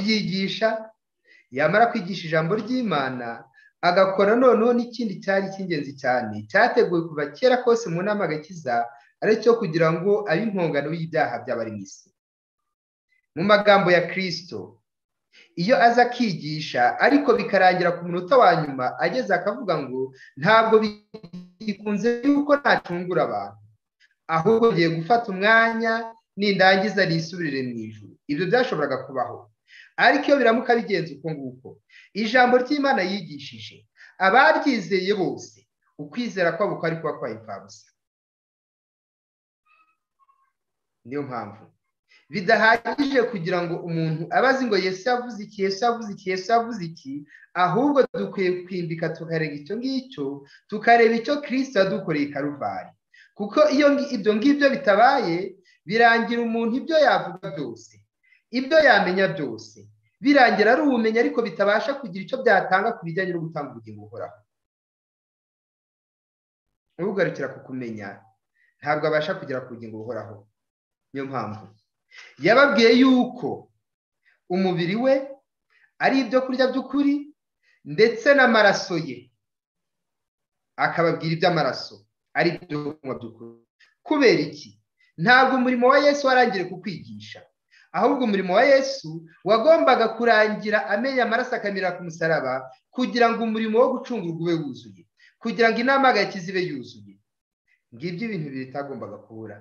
kuryigisha yamara kwigisha ijambo ry'imana agakora noneho n'ikindi cyari icy'ingenzi cyane cyateguwe kuva kera kose mu nama agakiza ari cyo kugira ngo abe impongano y'ibyaha by'abari mu isi mu magambo ya kirisito iyo aza akigisha ariko bikarangira ku munota wa nyuma ageze akavuga ngo ntabwo bikunze yuko ntacungura abantu ahubwo ngiye gufata umwanya nindangiza nisubirire mu ijuru ibyo byashoboraga kubaho ariko iyo biramuka bigenze uko nguko ijambo ry'imana yigishije abaryizeye bose ukwizera kwabo kwari kuba kwayipfabusa niyo mpamvu bidahagije kugira ngo umuntu abaze ngo yesu yavuze iki yesu yavuze iki yesu yavuze iki ahubwo dukwiye kwimbika tukareba icyo ngicyo tukareba icyo kirisita yadukoreye karuvari kuko iyo ibyo ngibyo bitabaye birangira umuntu ibyo yavuga byose ibyo yamenya byose birangira ari ubumenyi ariko bitabasha kugira icyo byatanga ku bijyanye no gutanga ubugingo buhoraho ubugarukira ku kumenya ntabwo abasha kugera ku bugingo buhoraho niyo mpamvu yababwiye yuko umubiri we ari ibyo kurya by'ukuri ndetse n'amaraso ye akababwira iby'amaraso ari ibyo kunywa by'ukuri kubera iki ntabwo umurimo wa yesu warangiriye kukwigisha ahubwo umurimo wa yesu wagombaga kurangira amenya amaraso akamira ku musaraba kugira ngo umurimo wo gucungurwa ube wuzuye kugira ngo inama agakiza ibe yuzuye ngibyo ibintu bitagombaga kubura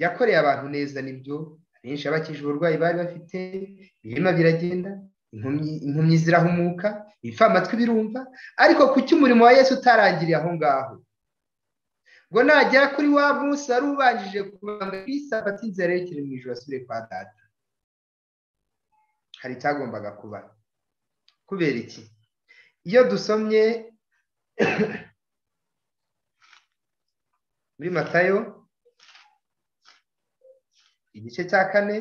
yakoreye abantu neza nibyo benshi abakije uburwayi bari bafite ibihema biragenda impumyi zirahumuka ibipfamatwi birumva ariko kuki umurimo wa yesu utarangiriye aho ngaho ngo nagera kuri wa munsi wari ubanjije kubanga bisi afata inzira yerekeye mu ijoro asubire kwa data hari icyagombaga kuba kubera iki iyo dusomye muri matayo igice cya kane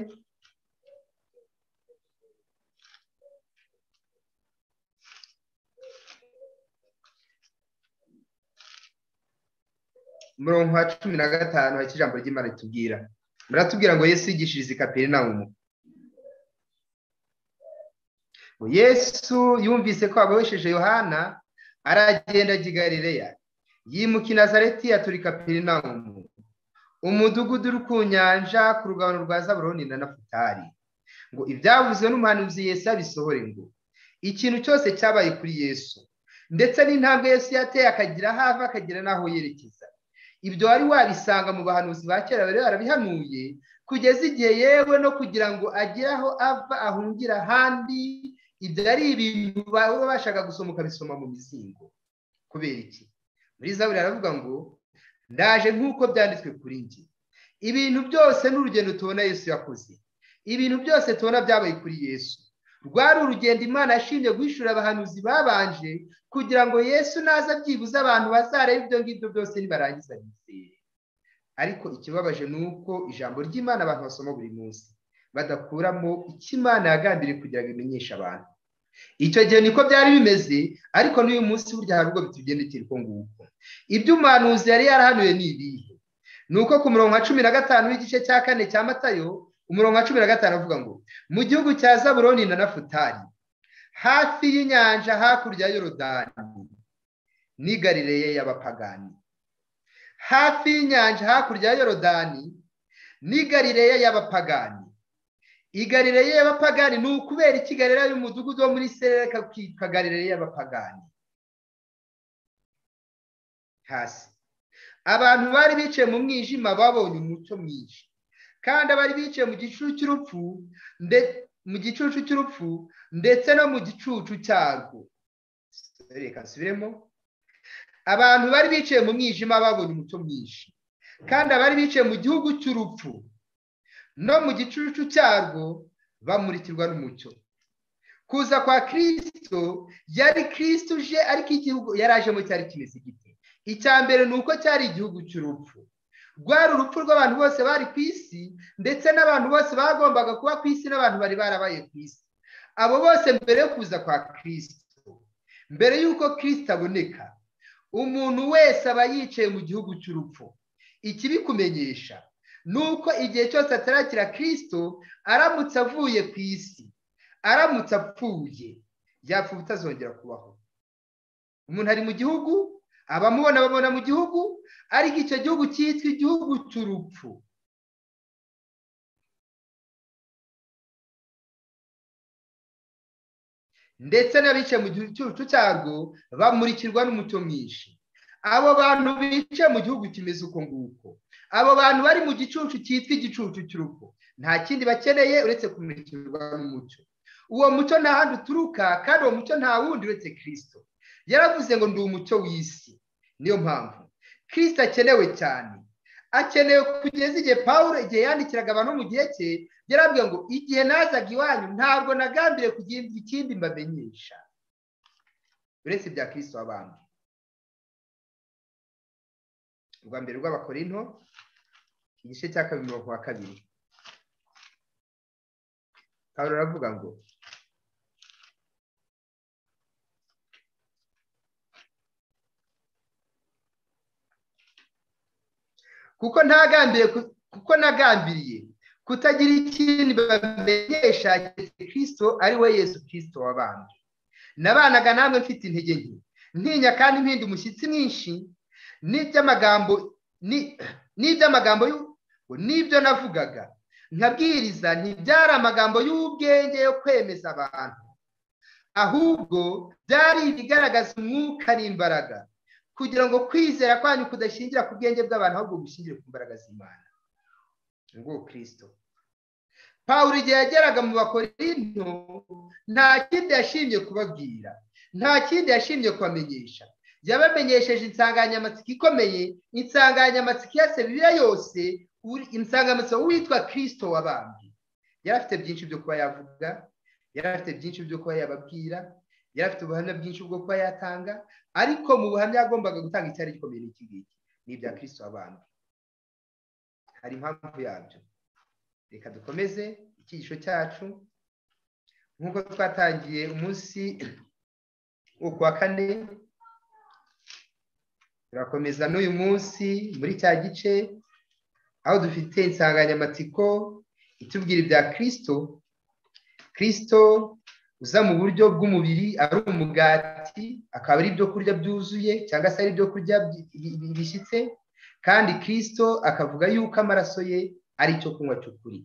umurongo wa cumi na gatanu hari ijambo ry'imana ritubwira baratubwira ngo yesu yigishirize i kaperinawumu yesu yumvise ko babohesheje yohana aragenda ajya i galileya yimuka i nazareti atura i kaperinawumu umudugudu uri ku nyanja ku rugabano rwa zaburoni na nafutari ngo ibyavuzwe n'umuhanuzi yesu yabisohore ngo ikintu cyose cyabaye kuri yesu ndetse n'intambwe yesu yateye akagira aho ava akagira n'aho yerekeza ibyo wari wabisanga mu bahanuzi ba kera bari barabihanuye kugeza igihe yewe no kugira ngo agire aho ava ahungira ahandi ibyo ari ibintu baba bashaka gusoma ukabisoma mu mizingo kubera iki muri zaburi aravuga ngo ndaje nk'uko byanditswe kuri njye ibintu byose n'urugendo tubona yesu yakoze ibintu byose tubona byabaye kuri yesu rwari urugendo imana yashimye guhishura abahanuzi babanje kugira ngo yesu naza byibuze abantu bazarebe ibyo ngibyo byose nibarangiza bizere ariko ikibabaje ni uko ijambo ry'imana abantu basoma buri munsi badakuramo icyo imana yagambiriye kugira ngo imenyeshe abantu icyo gihe niko byari bimeze ariko n'uyu munsi burya hari ubwo bitugendekera uko nguko ibyo umuhanuzi yari yarahanuye ni ibihe ni uko ku murongo wa cumi na gatanu w'igice cya kane cya matayo umurongo wa cumi na gatanu avuga ngo mu gihugu cya zaburoni na nafutari hafi y'inyanja hakurya y'urodani ni garireya y'abapagani hafi y'inyanja hakurya y'urodani ni garireya y'abapagani igarireya y'abapagani ni ukubera iki garireya y'umudugudu wo muri sereka kitwa garireya y'abapagani hasi abantu bari bicaye mu mwijima babonye umucyo mwinshi kandi abari bicaye mu gicucu cy'urupfu mu gicucu cy'urupfu ndetse no mu gicucu cyarwo reka nsubiremo abantu bari bicaye mu mwijima babonye umucyo mwinshi kandi abari bicaye mu gihugu cy'urupfu no mu gicucu cyarwo bamurikirwa n'umucyo kuza kwa kirisito yari kirisito uje ariko igihugu yari ajemo cyari kimeze gite icya mbere ni uko cyari igihugu cy'urupfu rwari urupfu rw'abantu bose bari ku isi ndetse n'abantu bose bagombaga kuba ku isi n'abantu bari barabaye ku isi abo bose mbere yo kuza kwa kirisito mbere y'uko kirisito aboneka umuntu wese aba yicaye mu gihugu cy'urupfu ikibikumenyesha ni uko igihe cyose atarakira kirisito aramutse avuye ku isi aramutse apfuye yapfa ubutazongera kubaho umuntu ari mu gihugu abamubona babona mu gihugu ariko icyo gihugu cyitwa igihugu cy'urupfu ndetse n'abicaye mu gicucu cyarwo bamurikirwa n'umucyo mwinshi abo bantu bicaye mu gihugu kimeze uko nguko abo bantu bari mu gicucu cyitwa igicucu cy'urupfu nta kindi bakeneye uretse kumurikirwa n'umucyo uwo mucyo nta handi uturuka kandi uwo mucyo nta wundi uretse kirisito yaravuze ngo ndi umucyo w'isi niyo mpamvu kirisito akenewe cyane akenewe kugeza igihe paul igihe yandikiraga abantu mu gihe cye yarabwiye ngo igihe nazaga iwanyu ntabwo nagambiriye kugira ikindi mbamenyesha uretse ibya kirisito wabanje urwa mbere rw'abakorinto igice cya kabiri mirongo wa kabiri paul aravuga ngo kuko ntagambiriye kuko nagambiriye kutagira ikindi bamenyesha kirisito ari we yesu kirisito wabanje nabanaga namwe mfite intege nke ntinya kandi mpinda umushyitsi mwinshi n'iby'amagambo n'iby'amagambo n'ibyo navugaga nkabwiriza ntibyari amagambo y'ubwenge yo kwemeza abantu ahubwo byari ibigaragaza umwuka n'imbaraga kugira ngo kwizera kwanyu kudashingira ku bwenge bw'abantu ahubwo gushyingire ku mbaraga z'imana nguwo kirisito paul igihe yageraga mu bakorinto nta kindi yashimye kubabwira nta kindi yashimye kubamenyesha yabamenyesheje insanganyamatsiko ikomeye insanganyamatsiko iyase bibiliya yose insanganyamatsiko witwa kirisito wabambye yari afite byinshi byo kuba yavuga yari afite byinshi byo kuba yababwira yari afite ubuhamya bwinshi bwo kuba yatanga ariko mu buhamya yagombaga gutanga icyari gikomeye n'iki ngiki ni ibya kirisito wabambye hari impamvu yabyo reka dukomeze icyigisho cyacu nk'uko twatangiye umunsi wo kuwa kane turakomeza n'uyu munsi muri cya gice aho dufite insanganyamatsiko itubwira ibya kirisito kirisito uza mu buryo bw'umubiri ari umugati akaba ari ibyo kurya byuzuye cyangwa se ari ibyo kurya bishyitse kandi kirisito akavuga yuko amaraso ye ari icyo kunywa cy'ukuri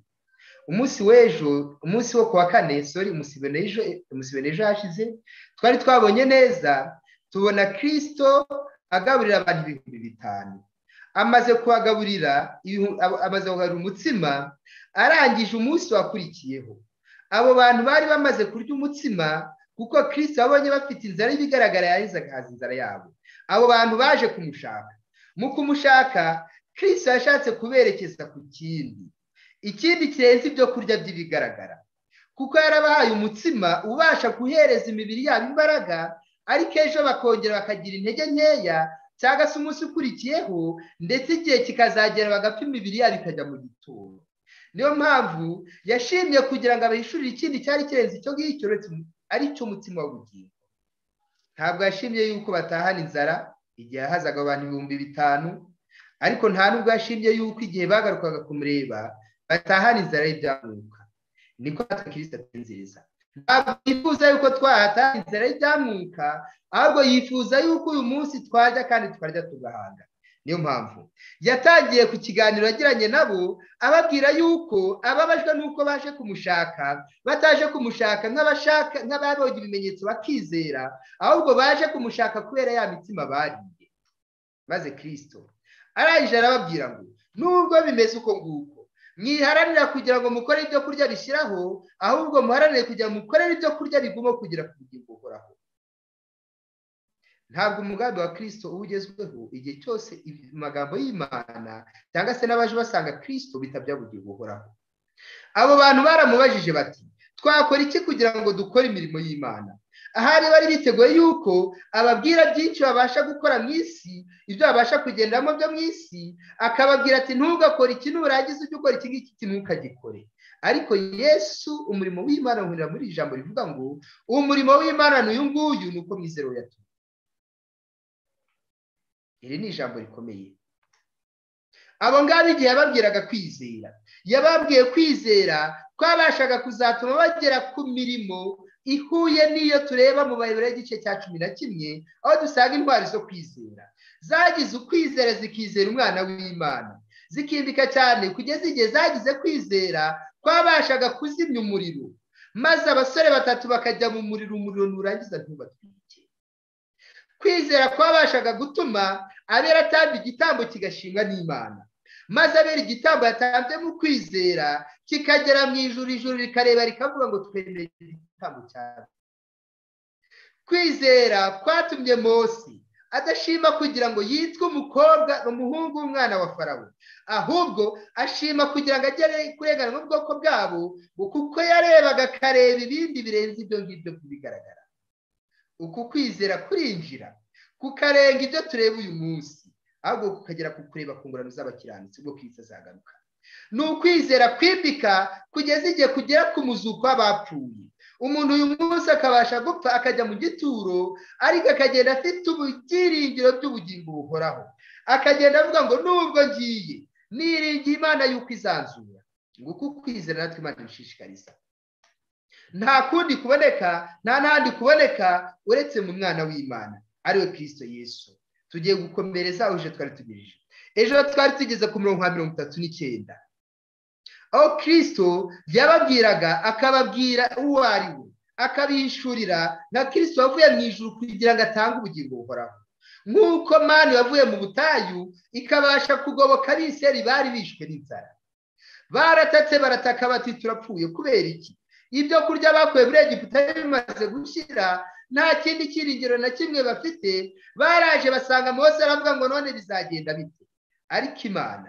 umunsi w'ejo umunsi wo kuwa kane sori umusibene ejo hashize twari twabonye neza tubona kirisito agaburira abantu ibihumbi bitanu amaze kubagaburira amaze kugaburira umutsima arangije umunsi wakurikiyeho abo bantu bari bamaze kurya umutsima kuko kirisito babonye bafite inzara y'ibigaragara yaheze agahaza inzara yabo abo bantu baje kumushaka mu kumushaka kirisito yashatse kuberekeza ku kindi ikindi kirenze ibyo kurya by'ibigaragara kuko yarabahaye umutsima ubasha guhereza imibiri yabo imbaraga ariko ejo bakongera bakagira intege nkeya cyangwa se umunsi ukurikiyeho ndetse igihe kikazagera bagapfa imibiri yabo ikajya mu gituro niyo mpamvu yashimye kugira ngo abahishurire ikindi cyari kirenze icyo ngicyo ari cyo umutima w'ubugingo ntabwo yashimye yuko batahana inzara igihe hazaga abantu ibihumbi bitanu ariko nta nubwo yashimye yuko igihe bagarukaga kumureba batahana inzara y'ibyamwuka niko kirisita atinziriza ntabwo yifuza yuko twahata inzara y'ibyamuka ahubwo yifuza yuko uyu munsi twarya kandi twarya tugahanga niyo mpamvu yatangiye ku kiganiro yagiranye nabo ababwira yuko ababajwe n'uko baje kumushaka bataje kumushaka nk'abashaka nk'ababonye ibimenyetso bakizera ahubwo baje kumushaka kubera ya mitima bariye maze kirisito arangije arababwira ngo nubwo bimeze uko nguko mwiharanira kugira ngo mukore ibyo kurya bishyiraho ahubwo muharanire kugira ngo mukorere ibyo kurya biguma kugira ku bugingo buhoraho ntabwo umugambi wa kirisito uba ugezweho igihe cyose amagambo y'imana cyangwa se n'abaje basanga kirisito bitabya bugingo buhoraho abo bantu baramubajije bati twakora iki kugira ngo dukore imirimo y'imana ahari bari biteguye yuko ababwira byinshi babasha gukora mu isi ibyo babasha kugenderamo byo mu isi akababwira ati ntugakore iki nurangiza ujye ukora iki ngiki ntukagikore ariko yesu umurimo w'imana uhurira muri iri jambo rivuga ngo uwo murimo w'imana ni uyu nguyu ni uko mwizera yatumye iri ni ijambo rikomeye abo ngabo igihe yababwiraga kwizera yababwiye kwizera kwabashaga kuzatuma bagera ku mirimo ihuye n'iyo tureba mu bayoboro y'igice cya cumi na kimwe aho dusanga indwara zo kwizera zagize ukwizera zikizera umwana w'imana zikindika cyane kugeza igihe zagize kwizera kwabashaga kuzimya umuriro maze abasore batatu bakajya mu muriro umuriro nurangiza ntubatwike kwizera kwabashaga gutuma abera atamba igitambo kigashimwa n'imana maze abera igitambo yatanze mu kwizera kikagera mu ijuru ijuru rikareba rikavuga ngo twemere igitambo cyane kwizera kwatumye Mose adashima kugira ngo yitwe umukobwa umuhungu w'umwana wa farawo ahubwo ashima kugira ngo agere kurengana n'ubwoko bwabo kuko yarebaga akareba ibindi birenze ibyo ngibyo bigaragara uku kwizera kurinjira kukarenga ibyo tureba uyu munsi ahubwo kukagera ku kureba ku ngorane z'abakiranutsi bwo kwita zagaruka ni ukwizera kwimika kugeza igihe kugera ku muzuko w'abapfuye umuntu uyu munsi akabasha gupfa akajya mu gituro ariko akagenda afite ibyiringiro by'ubugingo buhoraho akagenda avuga ngo nubwo ngiye niringiye imana y'uko izanzura ngo uko kwizera natwe imana ibishishikariza nta kundi kuboneka nta n'ahandi kuboneka uretse mu mwana w'imana ariwe kirisito yesu tugiye gukomereza aho ejo twari tugejeje ejo twari tugeze ku mirongo nka mirongo itatu n'icyenda aho kirisito yababwiraga akababwira uwo ari we akabishurira na kirisito wavuye mu ijuru kugira ngo atange ubugingo buhoraho nk'uko mani wavuye mu butayu ikabasha kugoboka abiseri bari bishwe n'inzara baratatse barataka bati turapfuye kubera iki ibyo kurya bakuye muri egiputa bimaze gushyira nta kindi cyiringiro na kimwe bafite baraje basanga mose aravuga ngo none bizagenda bite ariko imana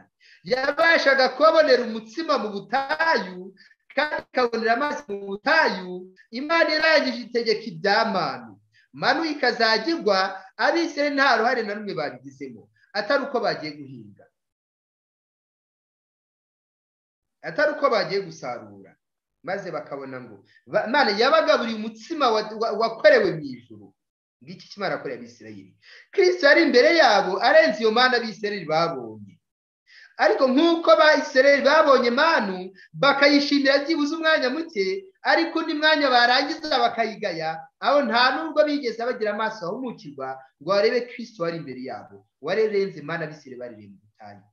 yabashaga kubabonera umutsima mu butayu kandi ikabonera amazi mu butayu imana irangije itegeka ibyamanu manu ikazagirwa abisire nta ruhare na rumwe babigizemo atari uko bagiye guhinga atari uko bagiye gusarura maze bakabona ngo imana yabagaburiye umutsima wakorewe mu ijoro ngiki kimana akorera abisirayeli kirisito yari imbere yabo arenze iyo mana abisirayeli babonye ariko nk'uko abisirayeli babonye manu bakayishimira byibuze umwanya muke ariko undi mwanya barangiza bakayigaya aho nta nubwo bigeze bagira amaso ahumukirwa ngo barebe kirisito wari imbere yabo warerenze mana abisirayeli barereye mu butayu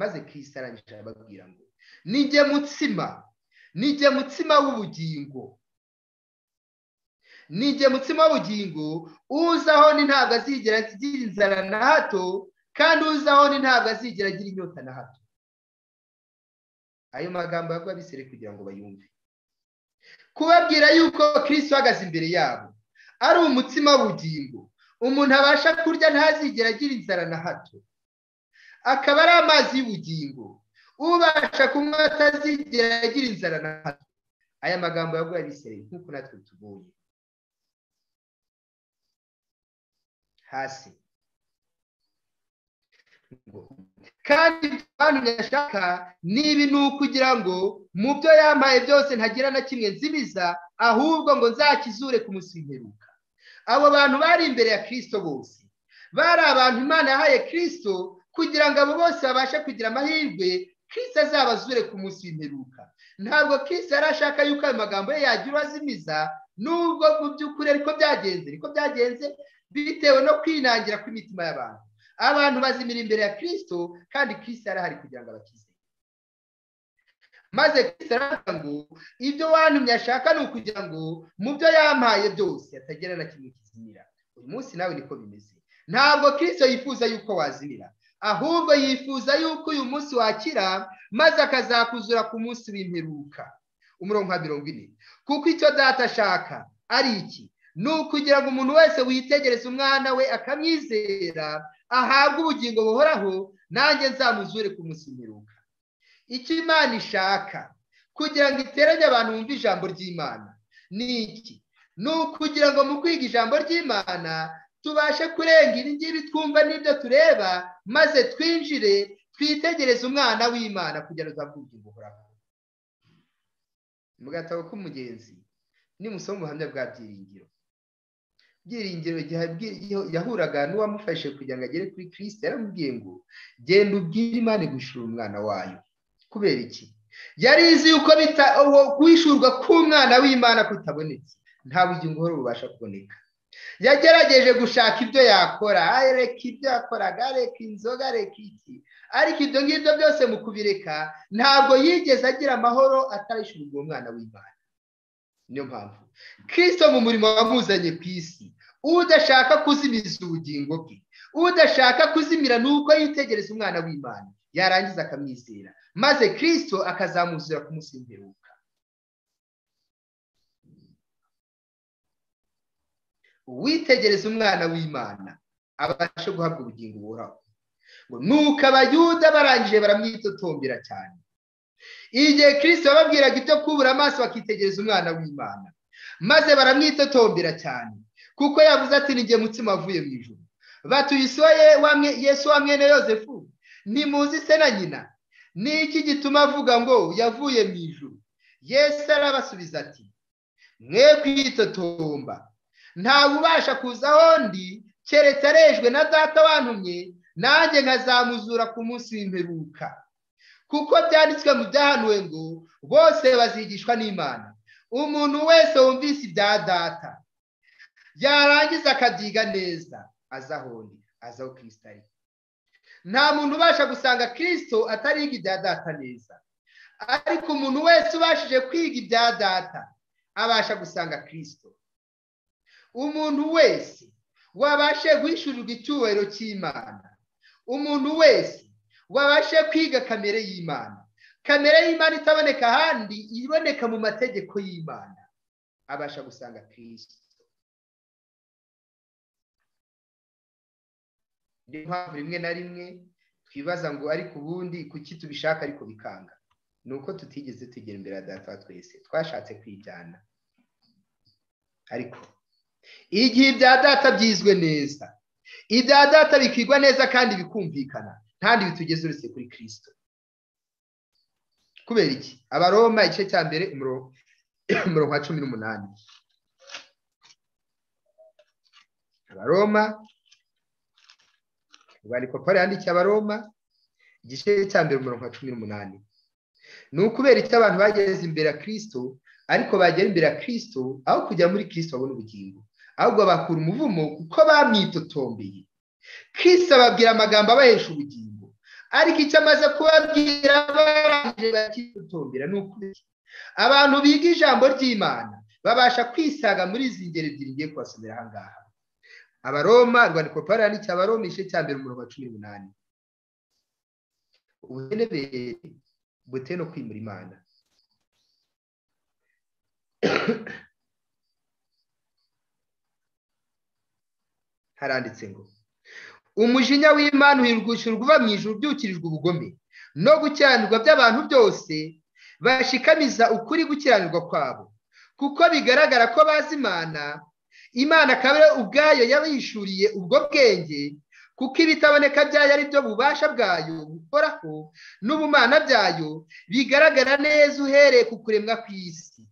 maze kirisito arangije arababwira ngo nijye mutsima nijye mutsima w'ubugingo nijye mutsima w'ubugingo uzaho ni ntabwo azigera agira inzara na hato kandi uzaho ni ntabwo azigera agira inyota na hato ayo magambo yavuga bisere kugira ngo bayumve kubabwira yuko kirisito uhagaze imbere yabo ari umutsima w'ubugingo umuntu abasha kurya ntazigera agira inzara na hato akaba ari amazi y'ubugingo ubasha kunywa atazigera agira inzara na hato aya magambo yaguha abisirayeli nk'uko natwe tubonye hasi kandi abantu yashaka nibi ni ukugira ngo mu byo yampaye byose ntagira na kimwe nzibiza ahubwo ngo nzakizure ku munsi w'imperuka abo bantu bari imbere ya kirisito bose bari abantu imana yahaye kirisito kugira ngo abo bose babashe kugira amahirwe kirisita azabazure ku munsi w'imperuka ntabwo kirisita yari ashaka yuko ayo magambo ye yagira uwo azimiza nubwo mu by'ukuri ariko byagenze ariko byagenze bitewe no kwinangira kw'imitima y'abantu abantu bazimira imbere ya kirisito kandi kirisita yari ahari kugira ngo abakize maze kirisita aravuga ngo ibyo wantumye ashaka ni ukugira ngo mu byo yampaye byose atagira na kimwe kizimira uyu munsi nawe niko bimeze ntabwo kirisito yifuza yuko wazimira ahubwo yifuza yuko uyu munsi wakira maze akazakuzura ku munsi w'imperuka umurongo nka mirongo ine kuko icyo data ashaka ari iki ni ukugira ngo umuntu wese witegereza umwana we akamwizera ahabwe ubugingo buhoraho nanjye nzamuzure ku munsi w'imperuka icyo imana ishaka kugira ngo iteranye abantu bumve ijambo ry'imana ni iki ni ukugira ngo mu kwiga ijambo ry'imana tubashe kurenga ibi ngibi twumva n'ibyo tureba maze twinjire twitegereze umwana w'imana kugira ngo uzabwuge buhoraho mu gatabo k'umugenzi nimusoma ubuhamya bwa byiringiro byiringiro igihe yahuraga n'uwamufashe kugira ngo agere kuri kirisite yaramubwiye ngo genda ubwire imana gushura umwana wayo kubera iki yari izi yuko guhishurwa k'umwana w'imana kutabonetse nta bugingo uhora bubasha kuboneka yagerageje gushaka ibyo yakora areka ibyo yakoraga areka inzoga areka iki ariko ibyo ngibyo byose mu kubireka ntabwo yigeze agira amahoro atarishyurwa uwo mwana w'imana niyo mpamvu kirisito mu murimo wamuzanye ku isi udashaka kuzimiza ubugingo bwe udashaka kuzimira ni uko yitegereza umwana w'imana yarangiza akamwizera maze kirisito akazamuzura kumusimbuka uwitegereza umwana w'imana abashe guhabwa ubugingo buhoraho ngo nuko abayuda barangije baramwitotombera cyane igihe kirisito bababwiraga ibyo kubura amaso bakitegereza umwana w'imana maze baramwitotombera cyane kuko yavuze ati ni mutsima avuye mu ijoro batuye yesu wa mwene yosefu ntimuzi se na nyina ni iki gituma avuga ngo yavuye mu ijoro yesu arabasubiza ati mwe kwitotomba ntawe ubasha kuza aho ndi keretse arejwe na data wantumye nanjye nkazamuzura ku munsi w'imperuka kuko byanditswe mu byahanuwe ngo bose bazigishwa n'imana umuntu wese wumvise ibya data yarangiza akabyiga neza aza aho ndi aza aho kirisita ari nta muntu ubasha gusanga kirisito atariga ibya data neza ariko umuntu wese ubashije kwiga ibya data abasha gusanga kirisito umuntu wese wabashe guhishurirwa icyubahiro cy'imana umuntu wese wabashe kwiga kamere y'imana kamere y'imana itaboneka ahandi iboneka mu mategeko y'imana abasha gusanga kirisito niyo mpamvu rimwe na rimwe twibaza ngo ariko ubundi kuki tubishaka ariko bikanga ni uko tutigeze tugera imbere ya data twese twashatse kwijyana ariko igihe ibya data byizwe neza ibya data bikigwa neza kandi bikumvikana ntandi bitugeze uretse kuri kirisito kubera iki abaroma igice cya mbere umurongo wa cumi n'umunani abaroma urwandiko paul yandikiye abaroma igice cya mbere umurongo wa cumi n'umunani ni ukubera icyo abantu bageze imbere ya kirisito ariko bagera imbere ya kirisito aho kujya muri kirisito babona ubugingo ahubwo bakura umuvumo kuko bamwitotombeye kirisito ababwira amagambo abahesha ubugingo ariko icyo amaze kubabwira barangije bakitotombera ni ukuri abantu biga ijambo ry'imana babasha kwisaga muri izi ngeri ebyiri ngiye kubasomera aha ngaha abaroma rwandiko paul yanditse abaroma igice cya mbere umurongo wa cumi n'umunani ubuhenebere bute no kwimura imana haranditse ngo umujinya w'imana uhirwishurwa uva mu ijuru ubyukirijwe ubugome no gukiranirwa by'abantu byose bashikamiza ukuri gukiranirwa kwabo kuko bigaragara ko bazi imana imana akaba ubwayo yabishuriye ubwo bwenge kuko ibitaboneka byayo ari byo bubasha bwayo bukoraho n'ubumana byayo bigaragara neza uhereye ku kuremwa kw'isi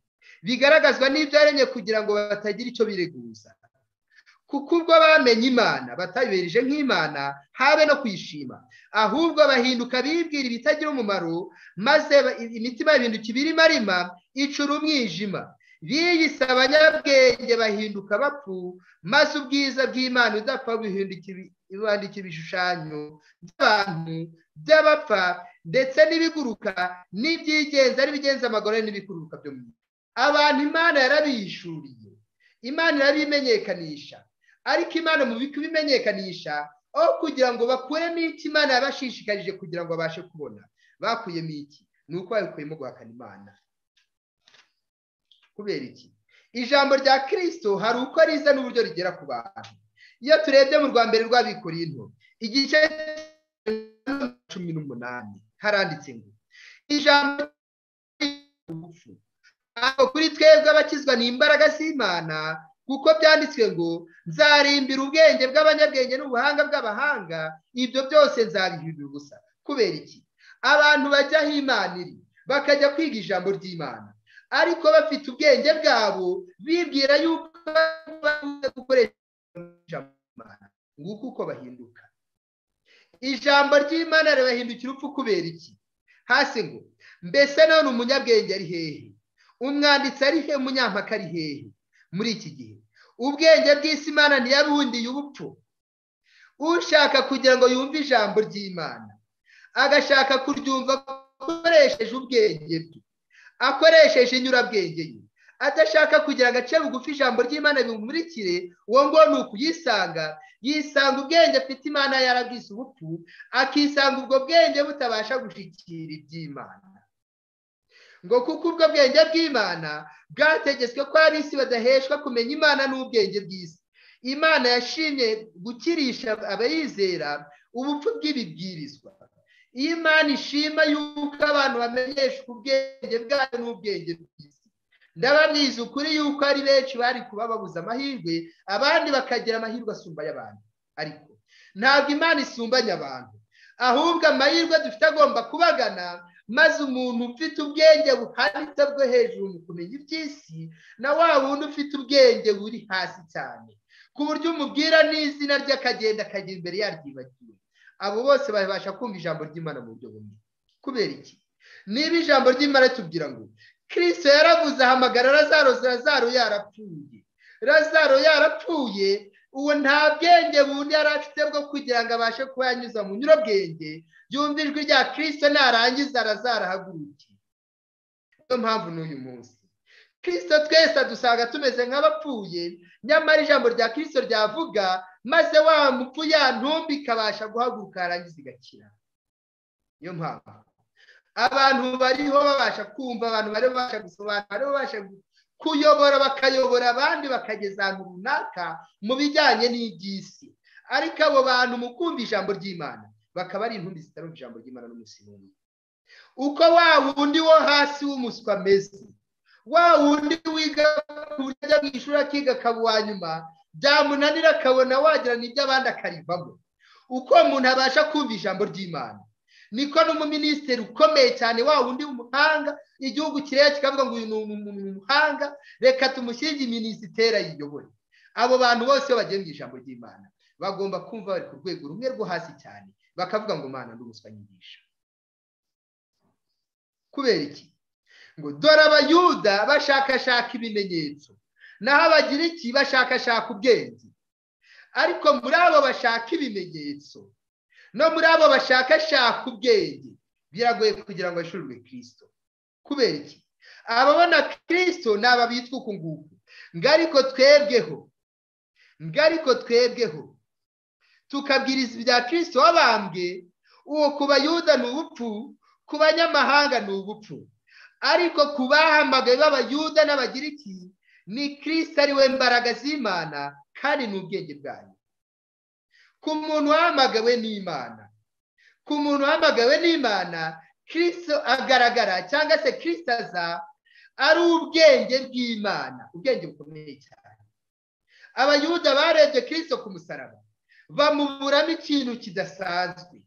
bigaragazwa n'ibyo yaremye kugira ngo batagira icyo bireguza kuko ubwo bamenye imana batayohereje nk'imana habe no kwishima ahubwo bahinduka bibwira ibitagira umumaro maze imitima bahinduka ibirimo arima icura umwijima biyise abanyabwenge bahinduka bapfu maze ubwiza bw'imana udapfa buhinduka ibishushanyo by'abantu by'abapfa ndetse n'ibiguruka n'ibyigenza n'ibigenza amaguru n'ibikururuka byo mu abantu imana yarabihishuriye imana irabimenyekanisha ariko imana mu kubimenyekanisha aho kugira ngo bakuremo iki imana yabashishikarije kugira ngo babashe kubona bakuyemo iki ni uko babikuyemo guhakana imana kubera iki ijambo rya kirisito hari uko riza n'uburyo rigera ku bantu iyo turebye mu rwa mbere rw'abikoreye into igice cumi n'umunani haranditse ngo ijambo kuri twebwe abakizwa ni imbaraga z'imana kuko byanditswe ngo nzarimbira ubwenge bw'abanyabwenge n'ubuhanga bw'abahanga ibyo byose nzabihindura ubusa kubera iki abantu bajya aho imana iri bakajya kwiga ijambo ry'imana ariko bafite ubwenge bwabo bibwira yuko gukoresha nguko uko bahinduka ijambo ry'imana rirahindukira urupfu kubera iki hasi ngo mbese none umunyabwenge ari hehe umwanditsi ari he umunyampaka ari hehe muri iki gihe ubwenge bw'isi imana ntiyabundiye ubupfu ushaka kugira ngo yumve ijambo ry'imana agashaka kuryumva akoresheje ubwenge bwe akoresheje inyurabwenge ye adashaka kugira agace bugufi ijambo ry'imana bimumurikire uwo ngo ni ukuyisanga yisanga ubwenge afite imana yarabwise ubupfu akisanga ubwo bwenge butabasha gushyikira iby'imana ngo kuko ubwo bwenge bw'imana bwategetswe ko ab'isi badaheshwa kumenya imana n'ubwenge bw'isi imana yashimye gukirisha abayizera ubupfu bw'ibibwirizwa iyo imana ishima yuko abantu bamenyeshwa ubwenge bwayo n'ubwenge bw'isi ndababwiza ukuri yuko ari benshi bari kuba babuze amahirwe abandi bakagira amahirwe asumba y'abantu ariko ntabwo imana isumbanya abantu ahubwo amahirwe dufite agomba kubagana maze umuntu ufite ubwenge buhanitse bwo hejuru mu kumenya iby'isi na wa wundi ufite ubwenge buri hasi cyane ku buryo umubwira n'izina rye akagenda akajya imbere yaryibagiwe abo bose babasha kumva ijambo ry'imana mu buryo bumwe kubera iki niba ijambo ry'imana tubwira ngo kirisito yaravuze ahamagara razaro razaro yarapfuye razaro yarapfuye uwo nta bwenge bundi yari afite bwo kugira ngo abashe kuba yanyuza mu nyurabwenge yumva ijwi rya kirisito narangiza razaro ahaguruke niyo mpamvu n'uyu munsi kirisito twese dusanga tumeze nk'abapfuye nyamara ijambo rya kirisito ryavuga maze wa mupfu ya ntumbi ikabasha guhaguruka yarangiza igakira niyo mpamvu abantu bariho babasha kumva abantu bariho babasha gusobanura bariho babasha kuyobora bakayobora abandi bakageza ahantu runaka mu bijyanye n'iby'isi ariko abo bantu mu kumva ijambo ry'imana bakaba ari intumbi zitarumva ijambo ry'imana n'umusinzi uko wa wundi wo hasi w'umuswa ameze wa wundi wiga ku buryo ajya mu ishuri akiga akaba uwa nyuma byamunanira akabona wagira n'iby'abandi akarivamo uko umuntu abasha kumva ijambo ry'imana niko n'umuminisitiri ukomeye cyane wa wundi w'umuhanga igihugu kireba kikavuga ngo uyu ni umuntu w'umuhanga reka tumushyirire iminisiteri ayiyobore abo bantu bose iyo bagiye mu ijambo ry'imana bagomba kumva bari ku rwego rumwe rwo hasi cyane bakavuga ngo mwana n'umuswa nyigisha kubera iki ngo dore abayuda bashakashaka ibimenyetso naho abagira iki bashakashaka ubwenge ariko muri abo bashaka ibimenyetso no muri abo bashakashaka ubwenge biragoye kugira ngo bashurwe kirisito kubera iki ababona kirisito ni aba bitwa uku nguku ariko twebweho ariko twebweho tukabwiriza ibya kirisito wabambwe uwo ku bayuda ni ubupfu ku banyamahanga ni ubupfu ariko ku bahamagaye b'abayuda n'abagiriki ni kirisito ari we mbaraga z'imana kandi ni ubwenge bwayo ku muntu wahamagawe n'imana ku muntu wahamagawe n'imana kirisito agaragara cyangwa se kirisito aza ari ubwenge bw'imana ubwenge bukomeye cyane abayuda barebye kirisito ku musaraba bamuburamo ikintu kidasanzwe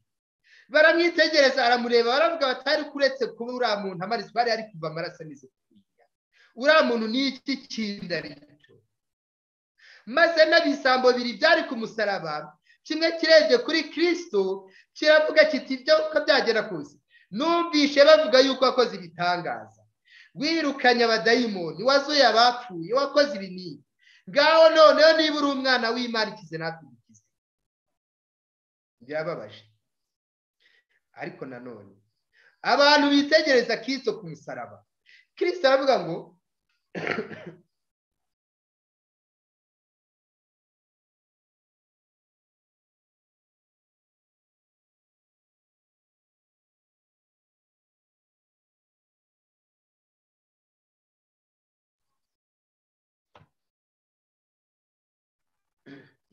baramwitegereza aramureba baravuga batari kuretse kuba uriya muntu amaraso bari ari kuva amaraso ameze kuriya uriya muntu ni iki kinda rito maze n'ibisambo bibiri byari ku musaraba kimwe kirebye kuri kirisito kiravuga kiti ibyo uko byagera kose numvishe bavuga yuko wakoze ibitangaza wirukanye abadayimoni wazuye abapfuye wakoze ibinini ngaho noneho niba uri umwana w'imana ikize natwe ugize birababaje ariko nanone abantu bitegereza kirisito ku musaraba kirisito aravuga ngo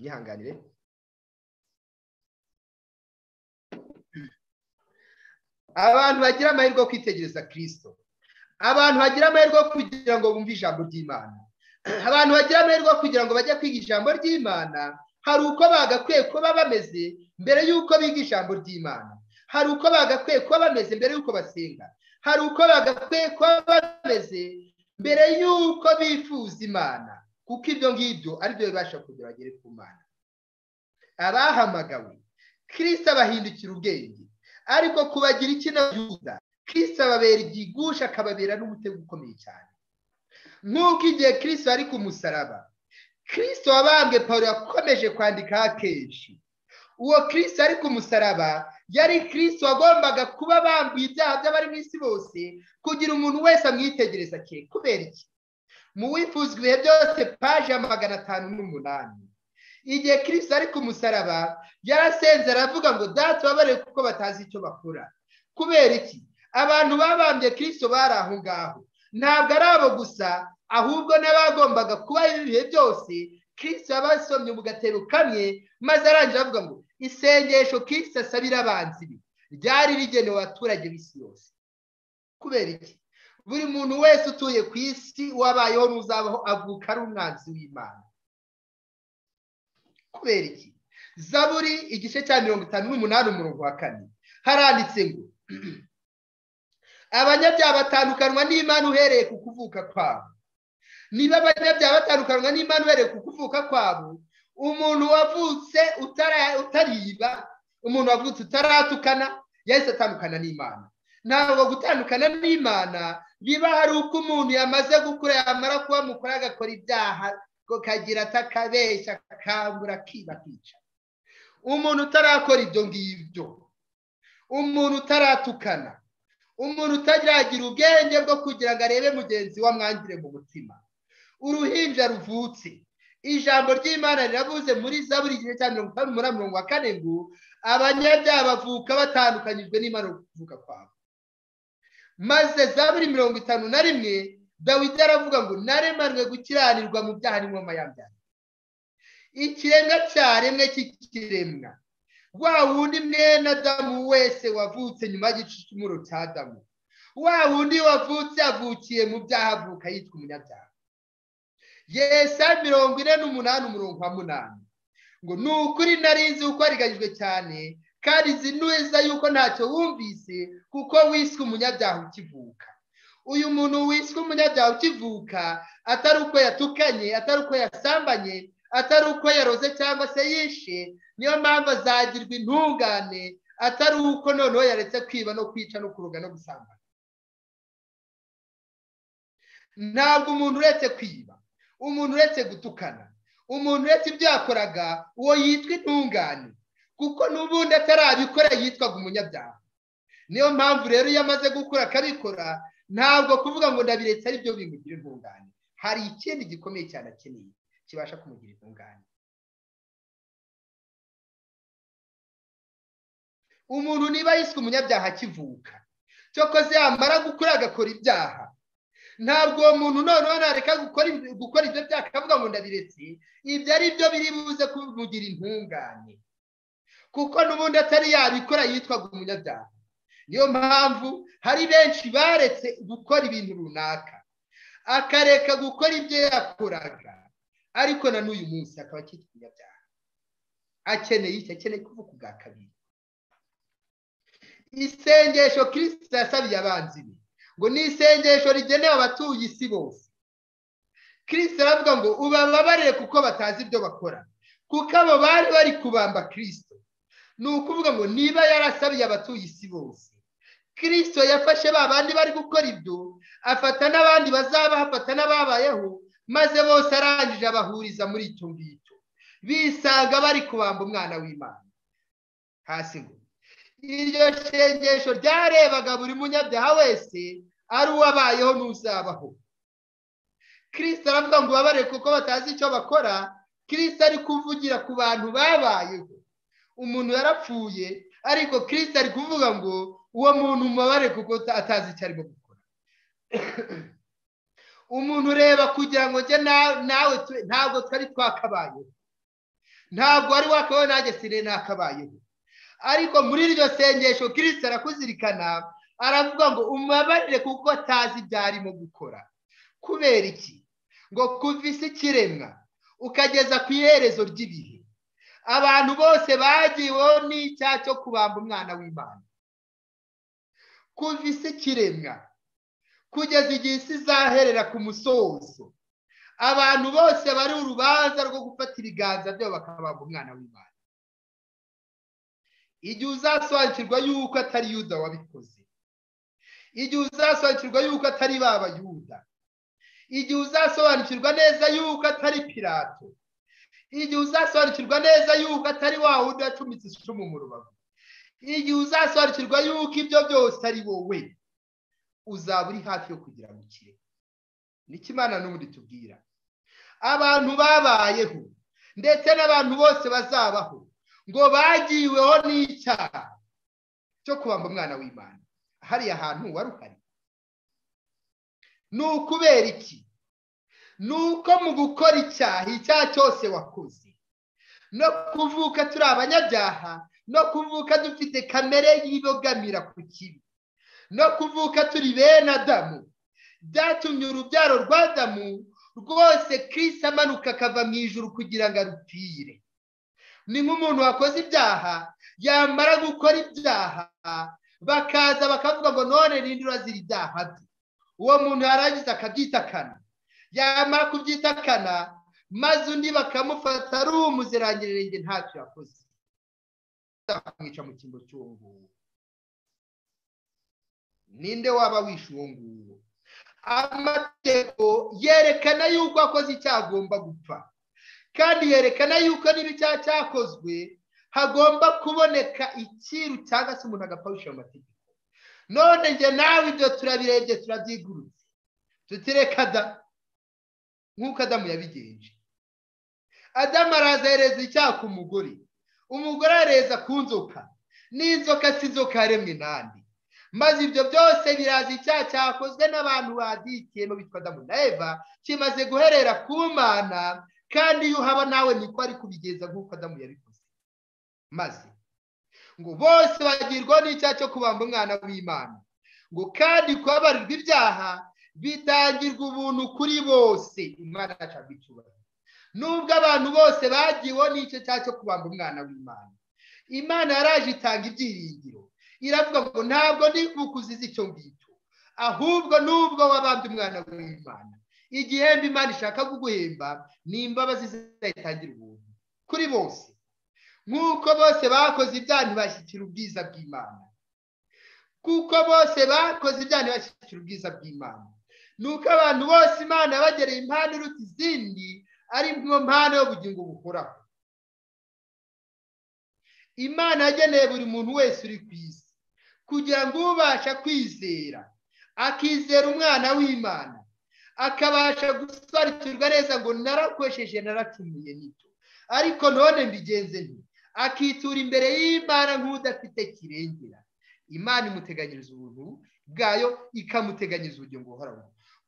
yihanganire abantu bagira amahirwe yo kwitegereza kirisito abantu bagira amahirwe yo kugira ngo bumve ijambo ry'imana abantu bagira amahirwe yo kugira ngo bajye kwiga ijambo ry'imana hari uko bagakwiye kuba bameze mbere y'uko biga ijambo ry'imana hari uko bagakwiye kuba bameze mbere y'uko basenga hari uko bagakwiye kuba bameze mbere y'uko bifuza imana kuko ibyo ngibyo ari byo bibasha kugira bagere ku mana abahamagawe kirisita abahindukira ubwenge ariko kubagira ikinayuda kirisita ababera igigusha akababera n'umutego ukomeye cyane nk'uko igihe kirisita ari ku musaraba kirisita wabambwe paul yakomeje kwandikaho akenshi uwo kirisita ari ku musaraba yari kirisita wagombaga kuba bambuye ibyaha by'abari mu isi bose kugira umuntu wese amwitegereza kure kubera iki mu wifuzwa ibihe byose paji ya magana atanu n'umunani igihe kirisita ari ku musaraba yarasenze aravuga ngo dati babareye kuko batazi icyo bakora kubera iki abantu babambye kirisito bari aho ngaho ntabwo ari abo gusa ahubwo n'abagombaga kuba ibihe byose kirisito yabasomye mu gatero kamwe maze arangira avuga ngo isengesho kirisito asabira abanzi be ryari rigenewe abaturage b'isi yose kubera iki buri muntu wese utuye ku isi wabayeho n'uzabaho avuka ari umwanzi w'imana kubera iki zaburi igice cya mirongo itanu n'umunani umurongo wa kane haranditse ngo abanyabyaha batandukanywa n'imana uhereye ku kuvuka kwabo niba abanyabyaha batandukanywa n'imana uhereye ku kuvuka kwabo umuntu wavutse utariba umuntu wavutse utaratukana yahise atandukana n'imana ntabwo gutandukana n'imana biba hari uko umuntu yamaze gukura yamara kuba mukuru agakora ibyaha kagira atakabeshya akangura akiba akica umuntu utarakora ibyo ngibyo umuntu utaratukana umuntu utaragira ubwenge bwo kugira ngo arebe mugenzi we amwangire mu mutima uruhinja ruvutse ijambo ry'imana riravuze muri zaburi igice cya mirongo itanu n'umunani mirongo wa kane ngo abanyabyaha bavuka batandukanyijwe n'imana kuvuka kwabo maze zaburi mirongo itanu na rimwe dawidi aravuga ngo naremanwe gukiranirwa mu byaha n'inkomama yabyaha ikiremwa cyaremwe cy'ikiremwa wa wundi mwene adamu wese wavutse nyuma y'igicumuro cya adamu wa wundi wavutse avukiye mu byaha avuka yitwa umunyabyaha yesa mirongo ine n'umunani umurongo wa munani ngo ni ukuri narinzi uko wariganyijwe cyane kandi nzi neza yuko ntacyo wumvise kuko wiswe umunyabyaha ukivuka uyu muntu wiswe umunyabyaha ukivuka atari uko yatukanye atari uko yasambanye atari uko yaroze cyangwa se yishe niyo mpamvu azagirwa intungane atari uko noneho yaretse kwiba no kwica no kuroga no gusambana ntabwo umuntu uretse kwiba umuntu uretse gutukana umuntu uretse ibyo yakoraga uwo yitwa intungane kuko n'ubundi atarabikora yitwaga umunyabyaha niyo mpamvu rero iyo amaze gukura akabikora ntabwo kuvuga ngo ndabiretse ari byo bimugira intungane hari ikindi gikomeye cyane akeneye kibasha kumugira intungane umuntu niba yiswe umunyabyaha akivuka cyokoze yamara gukura agakora ibyaha ntabwo uwo muntu noneho nareka gukora ibyo byaha akavuga ngo ndabiretse ibyo ari byo biri buze kumugira intungane kuko n'ubundi atari yabikora yitwaga umunyabyaha niyo mpamvu hari benshi baretse gukora ibintu runaka akareka gukora ibyo yakoraga ariko na n'uyu munsi akaba akitwa umunyabyaha akeneye iki akeneye kuvuka ubwa kabiri isengesho kirisita yasabiye abanzi be ngo ni isengesho rigenewe abatuye isi bose kirisita aravuga ngo ubababarire kuko batazi ibyo bakora kuko abo bari bari kubamba kirisito ni ukuvuga ngo niba yarasabiye abatuye isi bose kirisito yafashe ba bandi bari gukora ibyo afata n'abandi bazaba afata n'ababayeho maze bose arangije abahuriza muri icyo ngicyo bisanga bari kubamba umwana w'imana hasi ngo iryo sengesho ryarebaga buri munyabyaha wese ari uwabayeho n'uzabaho kirisita aravuga ngo ubabare kuko batazi icyo bakora kirisita ari kuvugira ku bantu babayeho umuntu yarapfuye ariko kirisita ari kuvuga ngo uwo muntu mubabare kuko atazi icyo arimo gukora umuntu ureba kugira ngo njye nawe ntabwo twari twakabayeho ntabwo wari wakabaye nanjye sire nakabayeho ariko muri iryo sengesho kirisita arakuzirikana aravuga ngo umubabarire kuko atazi ibyo arimo gukora kubera iki ngo kuva isi ikiremwa ukageza ku iherezo ry'ibihe abantu bose bagiweho n'icyaha cyo kubamba umwana w'imana kuva isi ikiremwa kugeza igihe isi izaherera ku musozo abantu bose bari urubanza rwo gufata ibiganza byabo bakabamba umwana w'imana igihe uzasobanukirwa yuko atari yuda wabikoze igihe uzasobanukirwa yuko atari ba bayuda igihe uzasobanukirwa neza yuko atari pirato igihe uzasobanukirwa neza yuko atari wa wundi yacumitse icumu mu rubavu igihe uzasobanukirwa yuko ibyo byose ari wowe uzaba uri hafi yo kugira ngo ukire nikimana n'ubundi tubwira abantu babayeho ndetse n'abantu bose bazabaho ngo bagiriweho n'icyaha cyo kubamba umwana w'imana hariya hantu wari uhari ni ukubera iki ni uko mu gukora icyaha icyaha cyose wakoze no kuvuka turi abanyabyaha no kuvuka dufite kamere yibogamira ku kibi no kuvuka turi bene adamu byatumye urubyaro rwa adamu rwose kirisi amanuka akava mu ijuru kugira ngo arupfire ni nk'umuntu wakoze ibyaha yamara gukora ibyaha bakaza bakavuga ngo none rindi urazira ibyaha bye uwo muntu yarangiza akabyitakana yamara kubyitakana maze undi bakamufata ari umuzirangirenge ntacyo yakoze bakamwica mu cyimbo cy'uwo nguwo ninde waba wishe uwo nguwo amategeko yerekana yuko akoze icyaha agomba gupfa kandi yerekana yuko niba icyaha cyakozwe hagomba kuboneka ikiru cyangwa se umuntu agapfa amategeko none njye nawe ibyo turabirebye turabyigurutse tutireka da nk'uko adamu yabigenje adamu araza yereza icyaha ku mugore umugore areza ku nzoka n'inzoka si inzoka yaremwe n'andi maze ibyo byose biraza icyaha cyakozwe n'abantu badikiye bitwa adamu na eva kimaze guherera ku mana kandi iyo uhaba nawe niko ari kubigeza nk'uko adamu yabikoze maze ngo bose bagirwaho n'icyaha cyo kubamba umwana w'imana ngo kandi kubabarirwa ibyaha bitangirwa ubuntu kuri bose umwana yacu icyubahiro nubwo abantu bose bagiwe n'icyo cyaha cyo kubamba umwana w'imana imana yaraje itanga ibyiringiro iravuga ngo ntabwo ndi bukuzize icyo ngicyo ahubwo nubwo wabambye umwana w'imana igihembe imana ishaka kuguhemba ni imbabazi zayitangira ubuntu kuri bose nk'uko bose bakoze ibyaha ntibashyikira ubwiza bw'imana kuko bose bakoze ibyaha ntibashyikira ubwiza bw'imana ni uko abantu bose imana yabagereye impano iruta izindi ari mu mpano y'ubugingo buhoraho imana yageneye buri muntu wese uri ku isi kugira ngo ubasha kwizera akizera umwana w'imana akabasha gusobanukirwa neza ngo narakoresheje naracumuye nito ariko none mbigenze nti akitura imbere y'imana nk'udafite kirengera imana imuteganyiriza ubuntu bwayo ikamuteganyiriza ubugingo buhoraho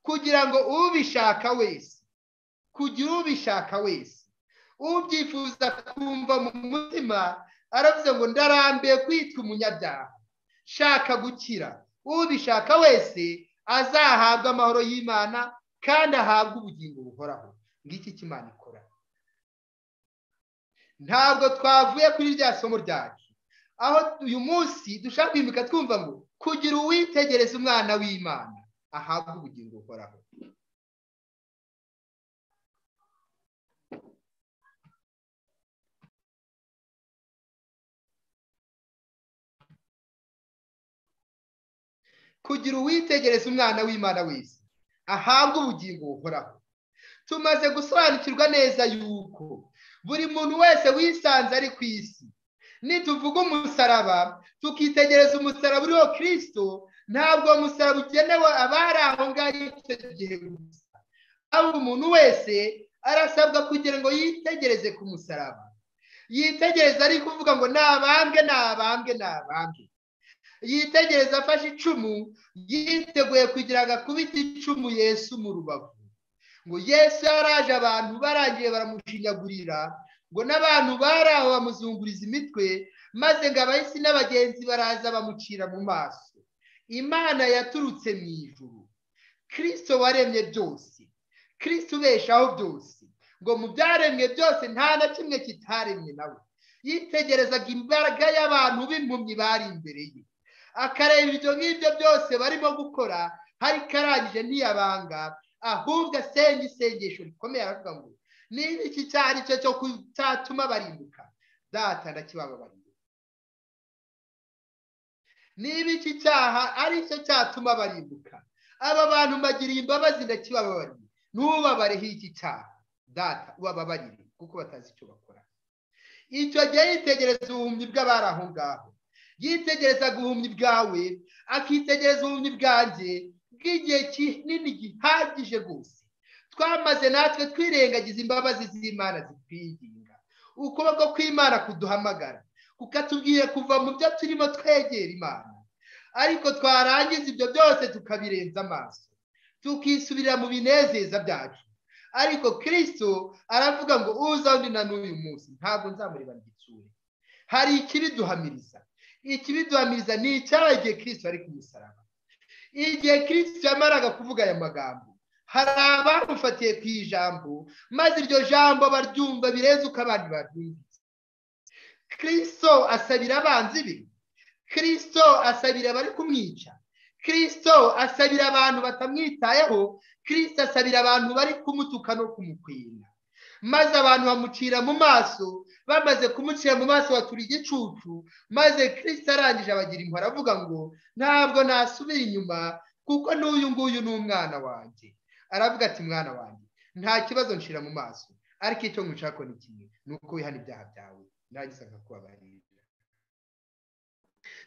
kugira ngo ubishaka wese kugira ubishaka wese ubyifuza kumva mu mutima aravuze ngo ndarambiye kwitwa umunyabyaha shaka gukira ubishaka wese azahabwa amahoro y'imana kandi ahabwe ubugingo buhoraho ngiki cy'imana ikora ntabwo twavuye kuri rya somo ryacu aho uyu munsi dushaka kwimika twumva ngo kugira uwitegereza umwana w'imana ahabwe ubugingo buhoraho kugira uwitegereza umwana w'imana wese ahabwe ubugingo buhoraho tumaze gusobanukirwa neza yuko buri muntu wese wisanze ari ku isi nituvuga umusaraba tukitegereza umusaraba uriho kirisito ntabwo uwo musaraba ugenewe abari aho ngaho icyo gihe gusa ahubwo umuntu wese arasabwa kugira ngo yitegereze ku musaraba yitegereza ari kuvuga ngo nabambwe nabambwe nabambwe yitegereza afashe icumu yiteguye kugira ngo akubite icumu yesu mu rubavu ngo yesu yaraje abantu barangiye baramushinyagurira ngo n'abantu bari aho bamuzunguriza imitwe maze ngo abahisi n'abagenzi baraza bamucira mu maso imana yaturutse mu ijuru kirisito waremye byose kirisito ubeshaho byose ngo mu byaremwe byose nta na kimwe kitaremwe nawe yitegerezaga imbaraga y'abantu b'impumyi bari imbere ye akareba ibyo ngibyo byose barimo gukora hari karangije ntiyabanga ahubwo asenga isengesho rikomeye aravuga ngo niba iki cyaha ari cyo cyo cyatuma barimbuka data ndakibababarira niba iki cyaha ari cyo cyatuma barimbuka aba bantu mbagiriye imbabazi ndakibabarira ntubabareho iki cyaha data ubababarire kuko batazi icyo bakora icyo gihe yitegereza ubuhumyi bw'abari aho ngaho yitegereza ubuhumyi bwawe akitegereza ubuhumyi bwanjye bw'igihe kinini gihagije rwose twamaze natwe twirengagiza imbabazi z'imana zitwinginga ukuboko kw'imana kuduhamagara kukatubwira kuva mu byo turimo twegera imana ariko twarangiza ibyo byose tukabirenza amaso tukisubira mu binezeza byacu ariko kirisito aravuga ngo uza undi na n'uyu munsi ntabwo nzamureba igitsure hari ikibiduhamiriza ikibiduhamiriza ni icyabaye igihe kirisito ari ku musaraba igihe kirisito yamaraga kuvuga aya magambo hari abamufatiye ku ijambo maze iryo jambo baryumva birenze abandi baryumvise kirisito asabira abanzi be kirisito asabira abari kumwica kirisito asabira abantu batamwitayeho kirisito asabira abantu bari kumutuka no kumukwira maze abantu bamucira mu maso bamaze kumucira mu maso batura igicucu maze kirisito arangije abagira impuhwe aravuga ngo ntabwo nasubira inyuma kuko n'uyu nguyu ni umwana wanjye aravuga ati mwana wanjye nta kibazo nshira mu maso ariko icyo nkushaka ni kimwe ni uko wihana ibyaha byawe nagize akakubabarira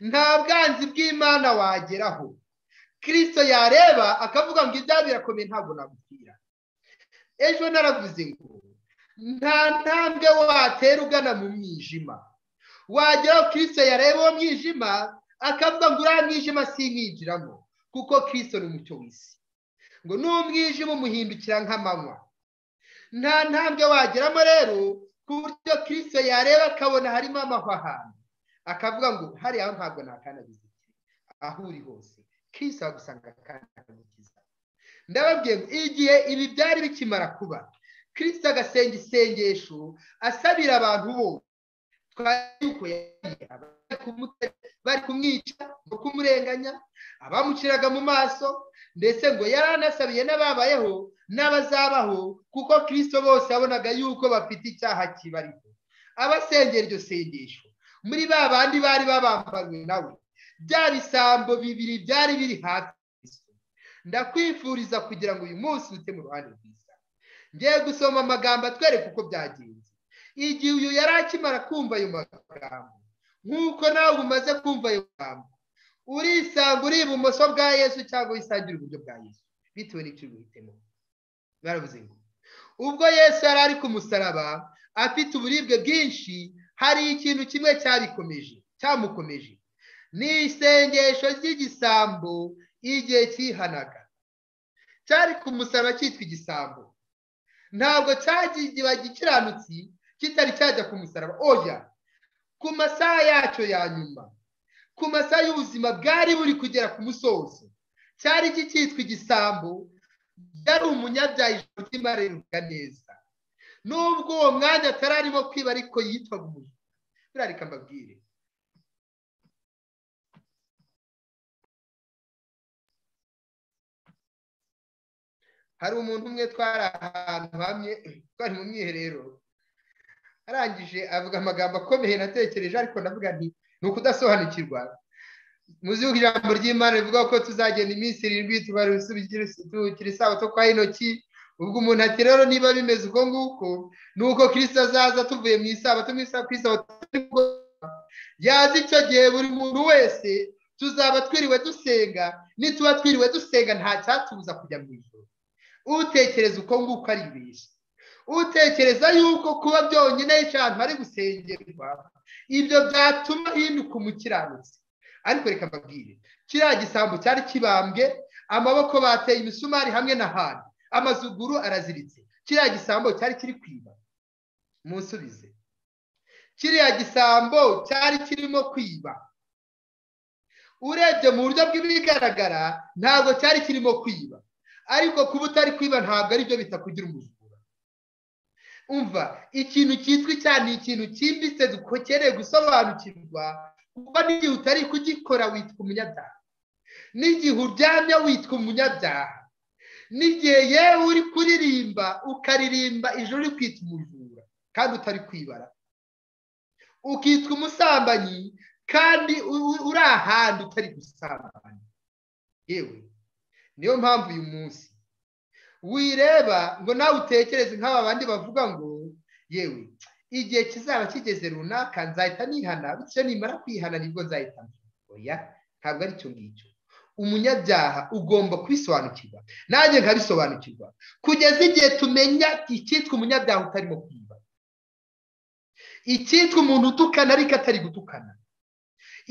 nta bwanzi bw'imana wageraho kirisito yareba akavuga ngo ibyaha birakomeye ntabwo nagupfira ejo naravuze ngo nta ntambwe watera ugana mu mwijima wageraho kirisito yareba uwo mwijima akavuga ngo uriya mwijima sinkinjiramo kuko kirisito ni umucyo w'isi ngo n'umwijima umuhindukira nk'amanywa nta ntambwe wageramo rero ku buryo kirisito yareba akabona harimo amahwahano akavuga ngo hariya ntabwo nakandagiza aho uri hose kirisito agusanga akandagiza ndababwiye ngo igihe ibi byari bikimara kuba kirisito agasenga isengesho asabira abantu bose bari kumwica no kumurenganya abamuciraga mu maso ndetse ngo yari anasabiye n'ababayeho n'abazabaho kuko kirisito bose yabonaga yuko bafite icyaha kibariho abasengera iryo sengesho muri ba bandi bari babambanywe nawe bya bisambo bibiri byari biri hafi ndakwifuriza kugira ngo uyu munsi ute mu ruhande rwiza ngiye gusoma amagambo atwereka uko byagenze igihe uyu yari akimara kumva ayo magambo nk'uko nawe umaze kumva ayo magambo urisanga uri ibumoso bwa yesu cyangwa wisangira iburyo bwa yesu bitewe n'icyo uhitemo baravuze ngo ubwo yesu yari ari ku musaraba afite uburibwe bwinshi hari ikintu kimwe cyabikomeje cyamukomeje ni isengesho ry'igisambo igihe cyihanaga cyari ku musaraba cyitwa igisambo ntabwo cyagiye gikiranutsi kitari cyajya ku musaraba oya ku masaha yacyo ya nyuma ku masaha y'ubuzima bwari buri kugera ku musozo cyari kicyitwa igisambo yari umunyabyaha ijoro ry'imarererwa neza nubwo uwo mwanya atari arimo kwiba ariko yitwaga umuntu birareka mbabwire hari umuntu umwe twari ahantu hamwe twari mu mwiherero arangije avuga amagambo akomeye natekereje ariko ndavuga nti ni ukudasobanukirwa muzi ko ijambo ry'imana rivuga ko tuzagenda iminsi irindwi tukiri isabato kwa intoki ubwo umuntu ati rero niba bimeze uko nguko ni uko kirisita azaza tuvuye mu isabato mu isabato yazi icyo gihe buri muntu wese tuzaba twiriwe dusenga nituba twiriwe dusenga nta cyatubuza kujya mu ijoro utekereza uko nguko ari benshi utekereza yuko kuba byonyine yica ahantu hari gusengerwa ibyo byatuma hinduka umukiranutsi ariko reka mbabwire kiriya gisambo cyari kibambwe amaboko bateye imisumari hamwe n'ahandi amazuguru araziritse kiriya gisambo cyari kiri kwiba musubize kiriya gisambo cyari kirimo kwiba urebye mu buryo bw'ibigaragara ntabwo cyari kirimo kwiba ariko kuba utari kwiba ntabwo aribyo bitakugira umuzungu umva ikintu cyitwa icyaha ni ikintu cyimbitse dukeneye gusobanukirwa kuko n'igihe utari kugikora witwa umunyabyaha n'igihe uryamye witwa umunyabyaha n'igihe yewe uri kuririmba ukaririmba ijoro uri kwita umujura kandi utari kwibara ukitwa umusambanyi kandi uri ahantu utari gusabana yewe niyo mpamvu uyu munsi wireba ngo nawe utekereze nk'aba bandi bavuga ngo yewe igihe kizaba kigeze runaka nzahita nihana bityo nimara kwihana nibwo nzahita oya ntabwo aricyo ngicyo umunyabyaha ugomba kubisobanukirwa nanjye nkabisobanukirwa kugeza igihe tumenya icyitwa umunyabyaha utarimo kwiba icyitwa umuntu utukana ariko atari gutukana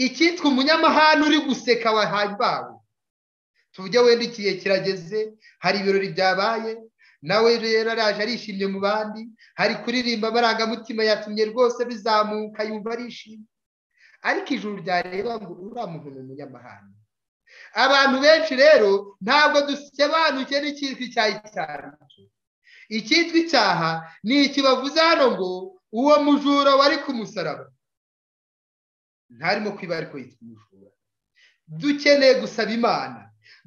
icyitwa umunyamahanga uri guseka wahimbawe tujye wenda ikihe kirageze hari ibirori byabaye nawe rero araje arishimye mu bandi hari kuririmba amarangamutima yatumye rwose bizamuka yumva arishimye ariko ijuru ryareba ngo uriya muntu ni umunyamahanga abantu benshi rero ntabwo dusobanukiwe n'icyitwa icyaha icyo icyitwa icyaha ni iki bavuze hano ngo uwo mujura wari ku musaraba ntarimo kwiba ariko yitwa umujura dukeneye gusaba imana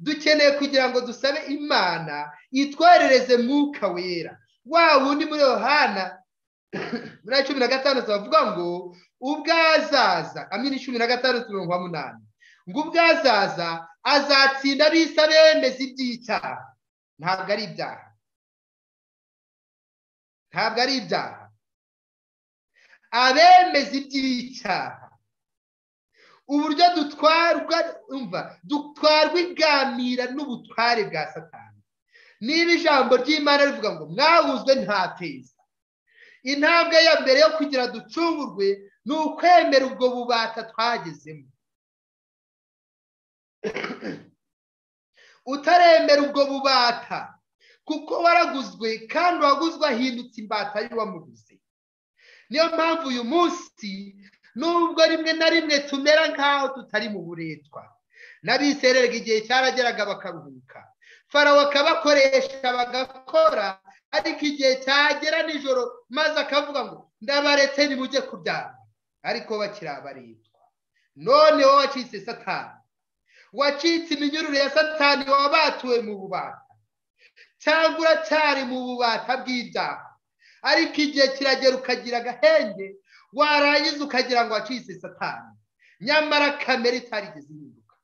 dukeneye kugira ngo dusabe imana itwoherereze mwuka wera wa wundi muri yohana muri cumi na gatandatu bavuga ngo ubwazaza amini cumi na gatandatu mirongo umunani ngo ubwazaza azatsinda bisa bemeza iby'icyaha ntabwo ari ibyaha ntabwo ari ibyaha abemeza iby'icyaha uburyo dutwarwa umva dutwarwa iganira n'ubutware bwa satani niba ijambo ry'imana rivuga ngo mwahuzwe ntateza intambwe ya mbere yo kugira ducungurwe ni ukwemera ubwo bubata twagezemo utaremera ubwo bubata kuko waraguzwe kandi uwaguzwe ahindutse imbata y'uwamuguze niyo mpamvu uyu munsi nubwo rimwe na rimwe tumera nk'aho tutari mu buretwa n'abisererwa igihe cyarageraga bakaruhuka farawo akabakoresha bagakora ariko igihe cyagera nijoro maze akavuga ngo ndabaretse nimujye kuryama ariko bakiri abaretwa none wowe wacitse satani wacitse iminyururu ya satani wabatuwe mu bubata cyangwa uracyari mu bubata bw'ibyaha ariko igihe kiragera ukagira agahenge warangiza ukagira ngo wacitse satani nyamara kamere itarigeze ihinduka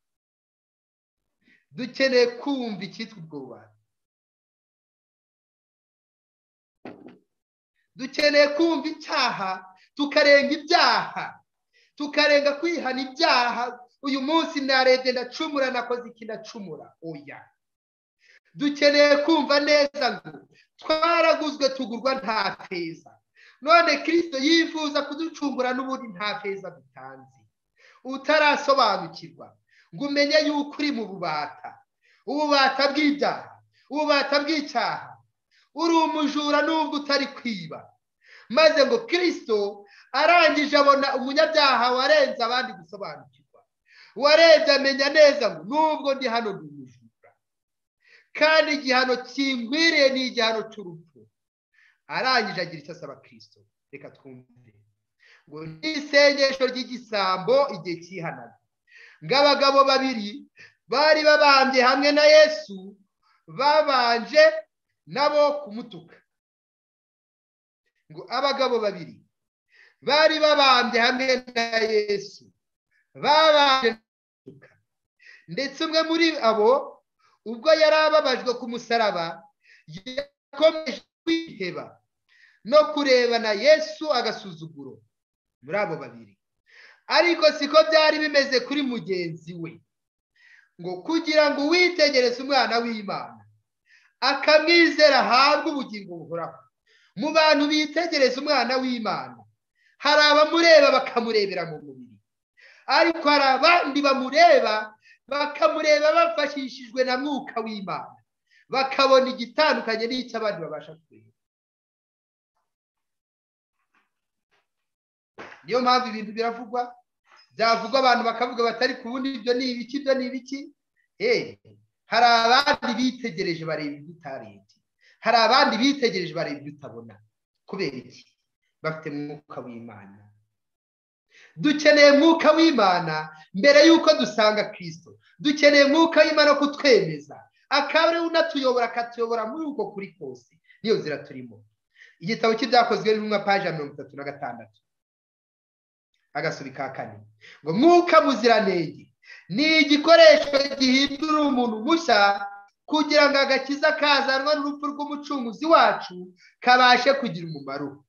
dukeneye kumva icyitwa ubwo bubata dukeneye kumva icyaha tukarenga ibyaha tukarenga kwihana ibyaha uyu munsi narebye ndacumura nakoze iki ndacumura oya dukeneye kumva neza ngo twaraguzwe tugurwa nta feza none kirisito yifuza kuducungura n'ubundi nta feza dutanze utarasobanukirwa ngo umenye yuko uri mu bubata ububata bw'ibyaha ububata bw'icyaha uri umujura n'ubwo utari kwiba maze ngo kirisito arangije abona umunyabyaha warenze abandi gusobanukirwa warenze amenya neza ngo n'ubwo ndi hano ni umujura kandi igihano kinkwiriye ni igihano cy'urupfu arangije agira icyo asaba kirisito reka twumve ngo ni isengesho ry'igisambo igihe cyihanaga ngo abagabo babiri bari babambye hamwe na yesu babanje nabo kumutuka ngo abagabo babiri bari babambye hamwe na yesu babanje kumutuka ndetse umwe muri abo ubwo yari ababajwe ku musaraba yakomeje kwiheba no kurebana yesu agasuzuguro muri abo babiri ariko siko byari bimeze kuri mugenzi we ngo kugira ngo witegereze umwana w'imana akamwizera ahabwe ubugingo buhoraho mu bantu bitegereza umwana w'imana hari abamureba bakamurebera mu mubiri ariko hari abandi bamureba bakamureba bafashishijwe na mwuka w'imana bakabona igitandukanye n'icyo abandi babasha kureba niyo mpamvu ibintu biravugwa byavugwa abantu bakavuga batari kubona ibyo ni ibiki ibyo ni ibiki hari abandi bitegereje bareba ibyo utarebye hari abandi bitegereje bareba ibyo utabona kubera iki bafite mwuka w'imana dukeneye mwuka w'imana mbere y'uko dusanga kirisito dukeneye mwuka w'imana kutwemeza akaba ariwe unatuyobora akatuyobora muri uko kuri kose niyo nzira turimo igitabo cy'ibyakozwe n'intumwa paji ya mirongo itatu na gatandatu agasuri ka kane ngo mwuka muziranenge ni igikoresho gihindura umuntu mushya kugira ngo agakiza kazanwa n'urupfu rw'umucunguzi wacu kabashe kugira umumaro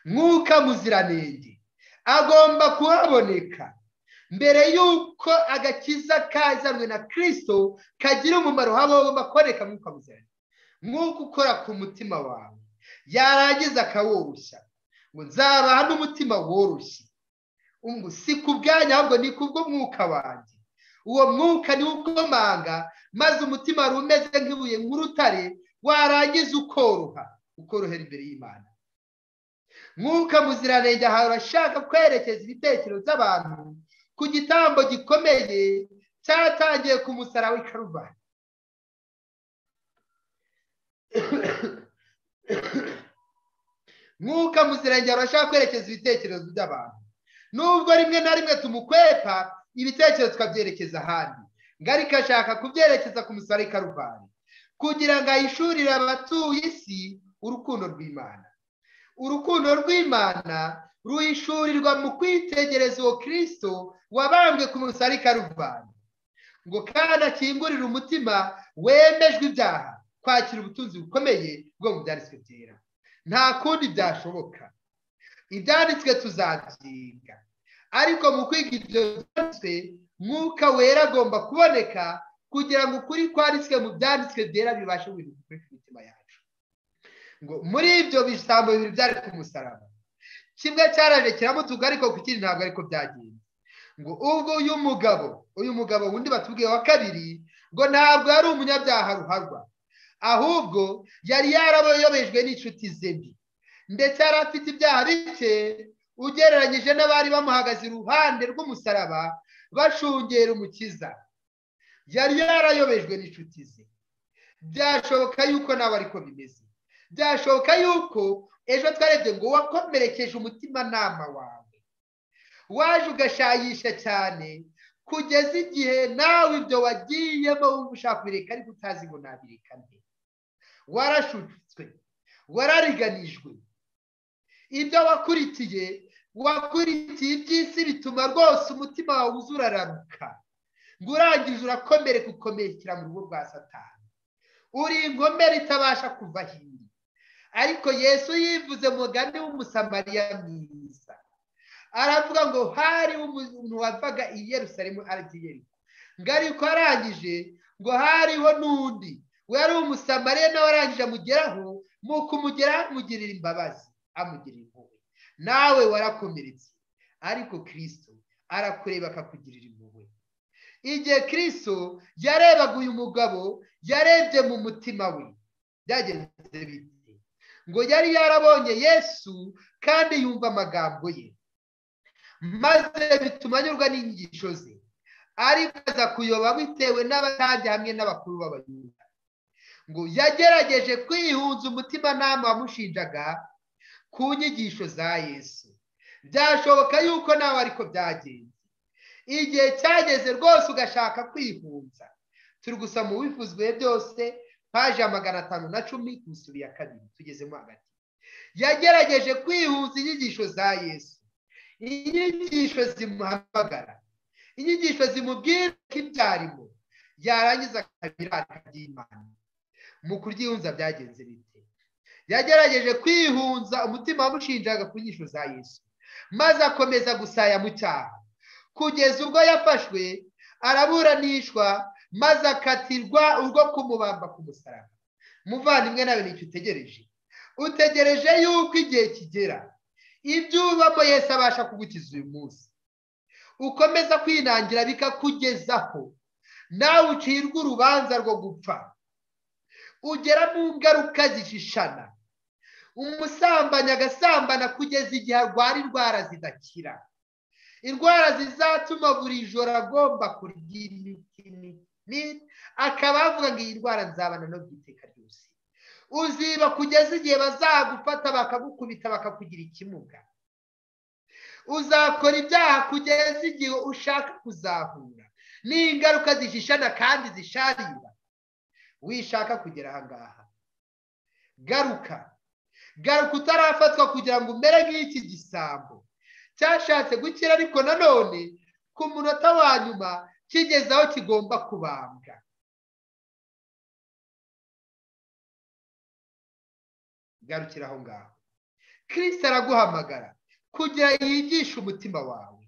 mwuka muziranenge agomba kuhaboneka mbere y'uko agakiza kazanwe na kirisito kagira umumaro hagomba kuboneka mwuka muziranenge mwuka ukora ku mutima wawe yarangiza akaworoshya ngo nzabaha n'umutima woroshye si ku bwanyu ahubwo ni kubw'umwuka wanjye uwo mwuka niwo ukomanga maze umutima wari umeze nk'ibuye nk'urutare warangiza ukoroha ukorohera imbere y'imana mwuka muziranenge aha urashaka kwerekeza ibitekerezo by'abantu ku gitambo gikomeye cyatangiye ku musaraba w'i karuvani mwuka muziranenge arashaka kwerekeza ibitekerezo by'abantu nubwo rimwe na rimwe tumukwepa ibitekerezo tukabyerekeza ahandi ngo ariko ashaka kubyerekeza ku musaraba i karuvani kugira ngo ahishurire abatuye isi urukundo rw'imana urukundo rw'imana ruhishurirwa mu kwitegereza uwo kirisito wabambwe ku musaraba i karuvani ngo kandi akingurire umutima wemejwe ibyaha kwakira ubutunzi bukomeye bwo mu byanditswe byera nta kundi byashoboka ibyanditswe tuzabyiga ariko mu kwiga ibyo byanditswe mwuka wera agomba kuboneka kugira ngo ukuri kwanditswe mu byanditswe byera bibashe guhinduka kuri mitima yacu ngo muri ibyo bisambo bibiri byari ku musaraba kimwe cyaraje kiramutuka ariko ku kindi ntabwo ariko byagenze ngo ubwo uyu mugabo uyu mugabo undi batubwiye wa kabiri ngo ntabwo yari umunyabyaha ruharwa ahubwo yari yarabayobejwe n'inshuti ze mbi ndetse yari afite ibyaha bike ugereranyije n'abari bamuhagaze iruhande rw'umusaraba bashungera umukiza yari yarayobejwe n'inshuti ze byashoboka yuko nawe ariko bimeze byashoboka yuko ejo twarebye ngo wakomerekeje umutimanama wawe waje ugashayisha cyane kugeza igihe nawe ibyo wagiyemo wumva ushaka kubireka ariko utazi ngo nabireka nde warashutswe warariganijwe ibyo wakurikiye wakurikiye iby'isi bituma rwose umutima wawe uzurararuka ngo urangije urakomere gukomerekera mu rugo rwa satani uri inkomere itabasha kuva hino ariko yesu yivuze mugani w'umusamariya mwiza aravuga ngo hari umuntu wavaga i Yerusalemu agiye ngo ariko arangije ngo hariho n'undi wari umusamariya nawe arangije amugeraho ni ukumugeraho amugirira imbabazi amugirira impuhwe nawe warakomeretse ariko kirisito arakureba akakugirira impuhwe igihe kirisito yarebaga uyu mugabo yarebye mu mutima we byagenze bite ngo yari yarabonye yesu kandi yumva amagambo ye maze bituma anyurwa n'inyigisho ze ariko aza kuyoba bitewe n'abatambyi hamwe n'abakuru b'abayuda ngo yagerageje kwihunza umutimanama wamushinjaga ku nyigisho za yesu byashoboka yuko nawe ariko byagenze igihe cyageze rwose ugashaka kwihunza turi gusa mu bivuzwe byose paje magana atanu na cumi ku isuri ya kabiri tugezemo hagati yagerageje kwihunza inyigisho za yesu inyigisho zimuhamagara inyigisho zimubwira ko ibyarimo yarangiza akabiranga by'imana mu kuryihunza byagenze bite yagerageje kwihunza umutima wamushinjaga ku nyigisho za yesu maze akomeza gusaya mu cyaha kugeza ubwo yafashwe araburanishwa maze akatirwa urwo kumubamba ku musaraba muvandimwe nawe nicyo utegereje utegereje yuko igihe kigera ibyo ubamo yese abasha kugukiza uyu munsi ukomeza kwinangira bikakugezaho nawe ucirwa urubanza rwo gupfa ugera mu ngaruka zishishana umusambanyi agasambana kugeza igihe arwara indwara zidakira indwara zizatuma buri joro agomba kurya imiti akaba avuga ngo iyi ndwara nzabana no byiteka ryose uziba kugeza igihe bazagufata bakagukubita bakakugira ikimuga uzakora ibyaha kugeza igihe ushaka kuzahura n'ingaruka zishishana kandi zisharira wishaka kugera ahangaha garuka garuka utarafatwa kugira ngo umere nk'iki gisambo cyashatse gukira ariko nanone ku munota wa nyuma kigeze aho kigomba kubambwa garukira aho ngaho kirisita araguhamagara kugira yigishe umutima wawe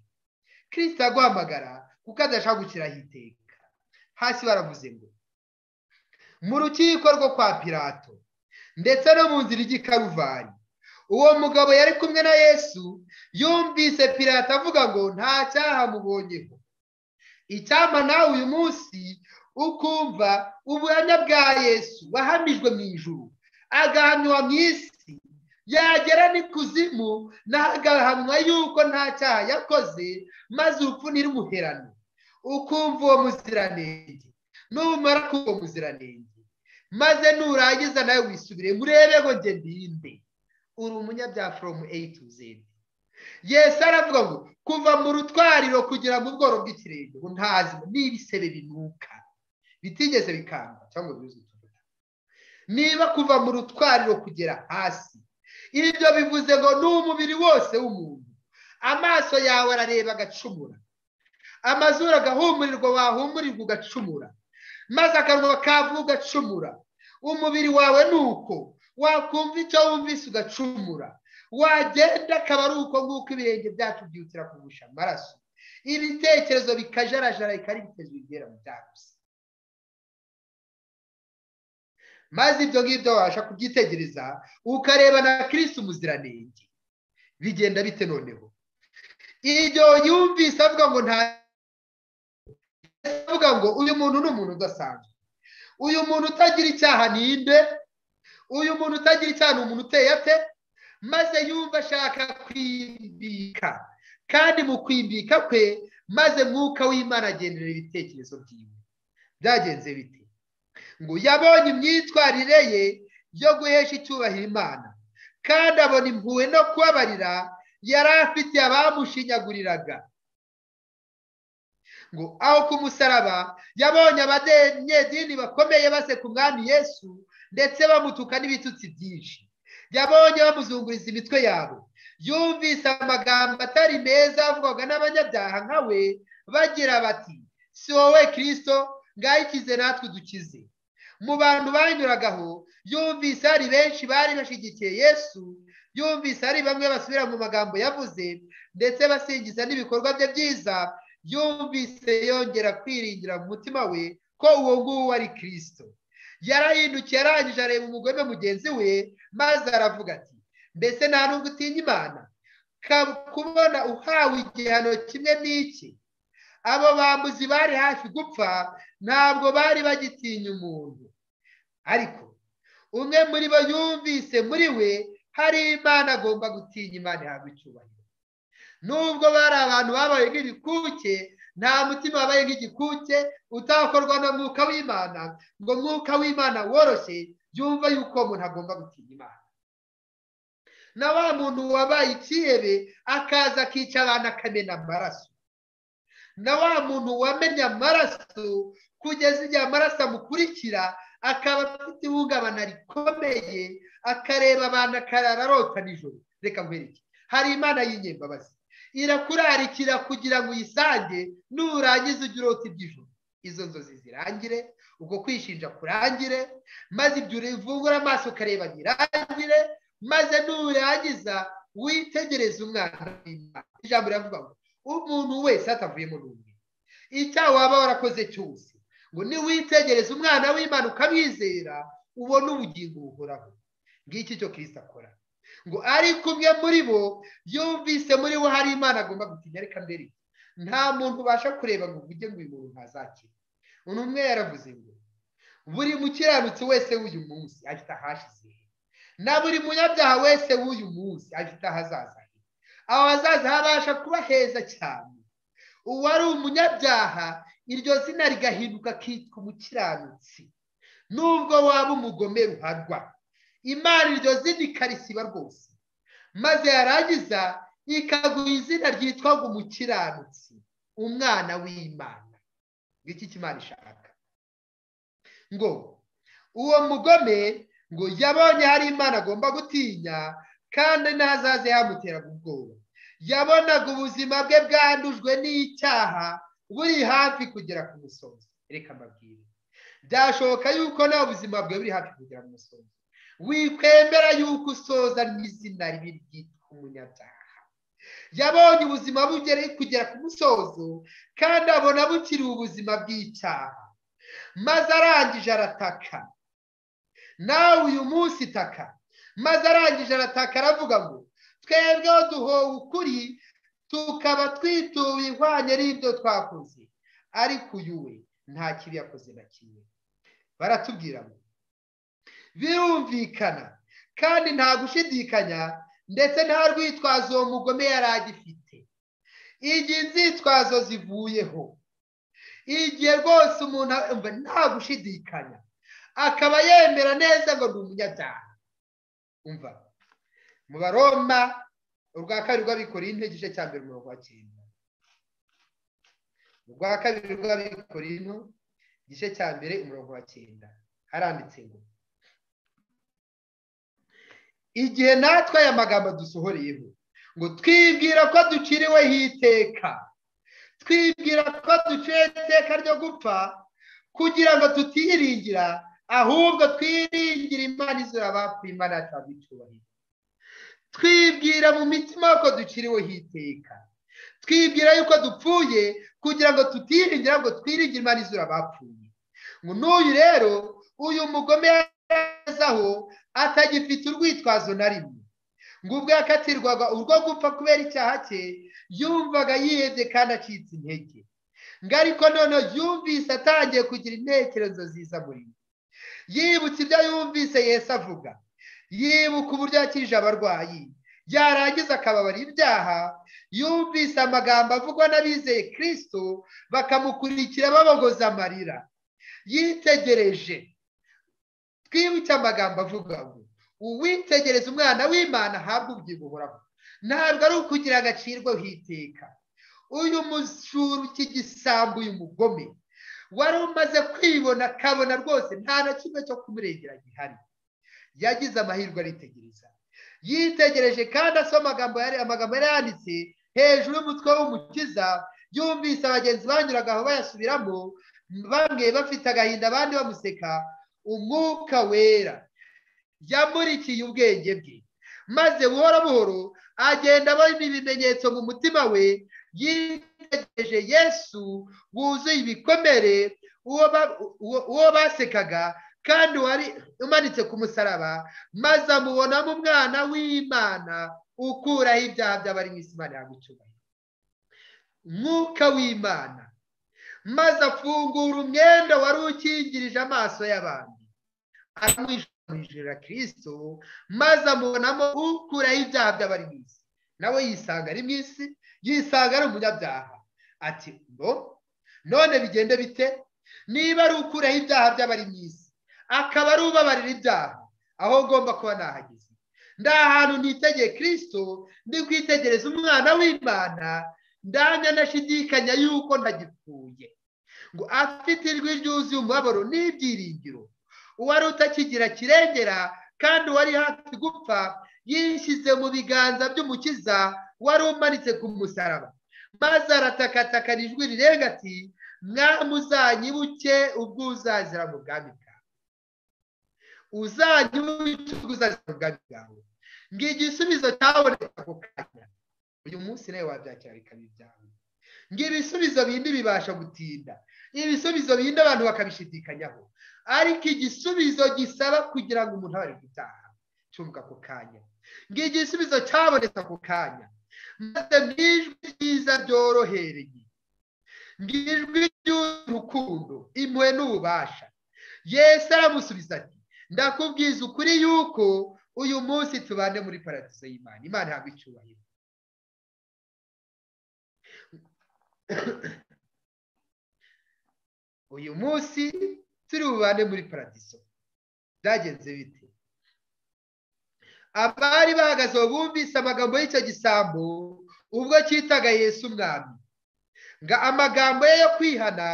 kirisita araguhamagara kuko adashaka gukiraho iteka hasi baravuze ngo mu rukiko rwo kwa pirato ndetse no mu nzira ijya i karuvari uwo mugabo yari kumwe na yesu yumvise pirata avuga ngo nta cyaha mubonyeho icyama nawe uyu munsi ukumva ubuhamya bwa yesu wahamijwe mu ijuru agahamywa mu isi yagera n'ikuzimu naho agahamywa yuko nta cyaha yakoze maze urupfu ntirumuherane ukumva uwo muziranenge numara ko uwo muziranenge maze nurangiza nawe wisubire murebe ngo njye ndinde uri umunyabyaha foromu eyi tu zedi yesu aravuga ngo kuva mu rutwariro kugera mu bworo bw'ikirenge ngo ntazi n'ibisebe binuka bitigeze bikamba cyangwa bizwi niba kuva mu rutwariro kugera hasi ibyo bivuze ngo ni umubiri wose w'umuntu amaso yawe arareba agacumura amazuru agahumurirwa wahumurirwa ugacumura maze akanwa kavu ugacumura umubiri wawe ni uko wakumva icyo wumvise ugacumura wagenda akaba ari uko nguko ibirenge byacu byihutira kugusha amaraso ibitekerezo bikajarajara bikaba ari ibitekerezo bigera mu byaguze maze ibyo ngibyo wabasha kubyitegereza ukareba na kirisi umuziranenge bigenda bite noneho ibyo yumvise avuga ngo nta avuga ngo uyu muntu ni umuntu udasanzwe uyu muntu utagira icyaha ninde uyu muntu utagira icyaha ni umuntu uteye ate maze yumva ashaka kwimbika kandi mu kwimbika kwe maze mwuka w'imana agendera ibitekerezo byiwe byagenze bite ngo yabonye imyitwarire ye yo guhesha icyubahiro imana kandi abona impuhwe no kubabarira yari afitiye abamushinyaguriraga ngo aho ku musaraba yabonye abanyedini bakomeye baseka umwami yesu ndetse bamutuka n'ibitutsi byinshi yabonye bamuzunguriza imitwe yabo yumvise amagambo atari meza avugwaga n'abanyabyaha nka we bagira bati si wowe kirisito ngayikize natwe dukize mu bantu banyuragaho yumvise hari benshi bari bashyigikiye yesu yumvise hari bamwe basubira mu magambo yavuze ndetse basingiza n'ibikorwa bye byiza yumvise yongera kwiringira mu mutima we ko uwo nguwo ari kirisito yarahindukiye arangije areba umugore mugenzi we maze aravuga ati mbese nta nubwo utinya imana kubona uhawe igihano kimwe n'iki abo bambuzi bari hafi gupfa ntabwo bari bagitinya umuntu ariko umwe muri bo yumvise muri we hari imana agomba gutinya imana ihabwa icyubahiro nubwo bari abantu babaye nk'ibikuke nta mutima wabaye nk'igikuke utakorwa na mwuka w'imana ngo mwuka w'imana woroshye yumva yuko umuntu agomba gutinya imana na wa muntu wabaye ikihebe akaza akica abantu akamena amaraso na wa muntu wamenya amaraso kugeza igihe amaraso amukurikira akaba afite ihungabana rikomeye akareba abantu akarara arota nijoro reka nkwereke hari imana y'inyembabazi irakurarikira kugira ngo uyisange nurangiza ujye urota iby'ijoro izo nzozi zirangire ubwo kwishinja kurangire maze ibyo uvungura amaso ukareba birangire maze nurangiza witegereze umwana w'imana ijambo riravuga ngo umuntu wese atavuyemo n'umwe icyaha waba warakoze cyose ngo niwitegereze umwana w'imana ukamwizera ubone ubugingo buhoraho ngiki cyo kirisita akora ngo ariko umwe muri bo yumvise muri bo hari imana agomba gutinya reka mbere nta muntu ubasha kureba ngo uvuge ngo uyu muntu ntazakire uyu umwe yaravuze ngo buri mukiranutsi wese w'uyu munsi afite ahashize he na buri munyabyaha wese w'uyu munsi afite ahazaza he aho hazaza habasha kuba heza cyane uwari umunyabyaha iryo zina rigahinduka akitwa umukiranutsi nubwo waba umugome ruharwa imana iryo zina ikarisiba rwose maze yarangiza ikaguha izina ryitwa ngo umukiranutsi umwana w'imana ngiki cy'imana ishaka ngo uwo mugome ngo yabonye hari imana agomba gutinya kandi n'ahazaze hamuteraga ubwoba yabonaga ubuzima bwe bwandujwe n'icyaha buri hafi kugera ku musozi reka mbabwire byashoboka yuko nta buzima bwe buri hafi kugera ku musozi wikwemera yuko usoza n'izina ribi ryitwa umunyabyaha yabonye ubuzima bugereye kugera ku musozo kandi abona bukiri ubuzima bw'icyaha maze arangije arataka nawe uyu munsi itaka maze arangije arataka aravuga ngo twebweho duhowe ukuri tukaba twituye ihwanye n'ibyo twakoze ariko uyu we nta kibi yakoze na kimwe baratubwira ngo birumvikana kandi nta gushidikanya ndetse nta rwitwazo uwo mugome yari agifite igihe inzitwazo zivuyeho igihe rwose umuntu yumva nta gushidikanya akaba yemera neza ngo ni umunyabyaha umva mu baroma urwa kabiri rw'abikoreye intege igice cya mbere umurongo wa cyenda urwa kabiri rw'abikoreye ino igice cya mbere umurongo wa cyenda haranditse ngo igihe natwe aya magambo dusohoreyeho ngo twibwira ko duciriweho iteka twibwira ko duciwe iteka ryo gupfa kugira ngo tutiyiringira ahubwo twiringira imana izura abapfuye imana yacu abicyubahiro twibwira mu mitima ko duciriweho iteka twibwira yuko dupfuye kugira ngo tutiyiringira ngo twiringire imana izura abapfuye ngo n'uyu rero uyu mugome aho atagifite urwitwazo na rimwe ngo ubwo yakatirwaga urwo gupfa kubera icyaha cye yumvaga yihebye kandi acitse intege ngo ariko noneho yumvise atangiye kugira intekerezo ziza muri we yibutse ibyo yumvise Yesu avuga yibuka uburyo yakirije abarwayi yarangiza akababara ibyaha yumvise amagambo avugwa n'abizeye kirisito bakamukurikira babogoza amarira yitegereje twibuke amagambo avuga ngo uwitegereza umwana w'imana ahabwa ubyibuhoraho ntabwo ari ukugira agacirweho iteka uyu mujura cy'igisambu uyu mugome wari umaze kwibona akabona rwose nta na kimwe cyo kumurengera gihari yagize amahirwe aritegereza yitegereje kandi asoma amagambo yari yanditse hejuru y'umutwe w'umukiza yumvise abagenzi banyuraga aho bayasubiramo bamwe bafite agahinda abandi bamuseka umwuka wera yamurikiye ubwenge bwe maze buhoro buhoro agenda abona ibimenyetso mu mutima we yitegereje yesu wuzuye ibikomere uwo basekaga kandi wari umanitse ku musaraba maze amubonamo umwana w'imana ukuraho ibyaha by'abari mu isi imana yagucyubahira umwuka w'imana maze afungura umwenda wari ukingirije amaso y'abantu aramwishyurira kirisito maze amubonamo ukuraho ibyaha by'abari mu isi nawe yisanga ari mu isi yisanga ari umunyabyaha ati ngo none bigende bite niba ari ukuraho ibyaha by'abari mu isi akaba ari ubabarira ibyaha aho ngomba kuba nahageze nda ahantu nitegeye kirisito ndi kwitegereza umwana w'imana ndanya ndashidikanya yuko ntagipfuye ngo afite ijwi ryuzuye umubabaro n'ibyiringiro uwari utakigira kirengera kandi wari hafi gupfa yishyize mu biganza by'umukiza wari umanitse ku musaraba maze aratakatakana ijwi rirenga ati mwami uzanyibuke ubwo uzazira mu bwami bwawe uzanyibuke ubwo uzazira mu bwami bwawe ngo igisubizo cyaboneka ako kanya uyu munsi nawe wabyakira bikaba ibyawe ngo ibisubizo bindi bibasha gutinda ibisubizo bindi abantu bakabishidikanyaho ariko igisubizo gisaba kugira ngo umuntu abe ari gutaha cyumva ako kanya ngo igisubizo cyabonetse ako kanya maze mu ijwi ryiza ryorohereye ngo ijwi ry'urukundo impuhwe n'ububasha Yesu aramusubiza ati ndakubwiza ukuri yuko uyu munsi tubane muri paradizo y'imana imana ihabwa icyubahiro uyu munsi turi bubane muri paradiso byagenze bite abari bahagaze bumvise amagambo y'icyo gisambu ubwo cyitaga Yesu umwami ngo amagambo ye yo kwihana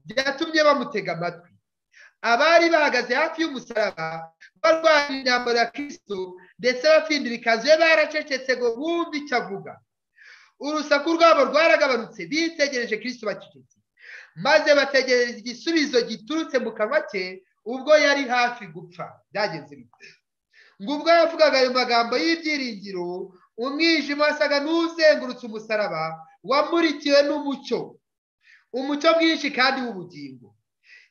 byatumye bamutega amatwi abari bahagaze hafi y'umusaraba barwanya imyambaro ya kirisito ndetse bafindira ikanzu ye baracecetse ngo bumve icyo avuga urusaku rwabo rwaragabanutse bitegereje kirisito bacecetse maze bategereza igisubizo giturutse mu kanwa ke ubwo yari hafi gupfa byagenze bite ngo ubwo yavugaga ayo magambo y'ibyiringiro umwijima wasaga n'uzengurutse umusaraba wamurikiwe n'umucyo umucyo mwinshi kandi w'ubugingo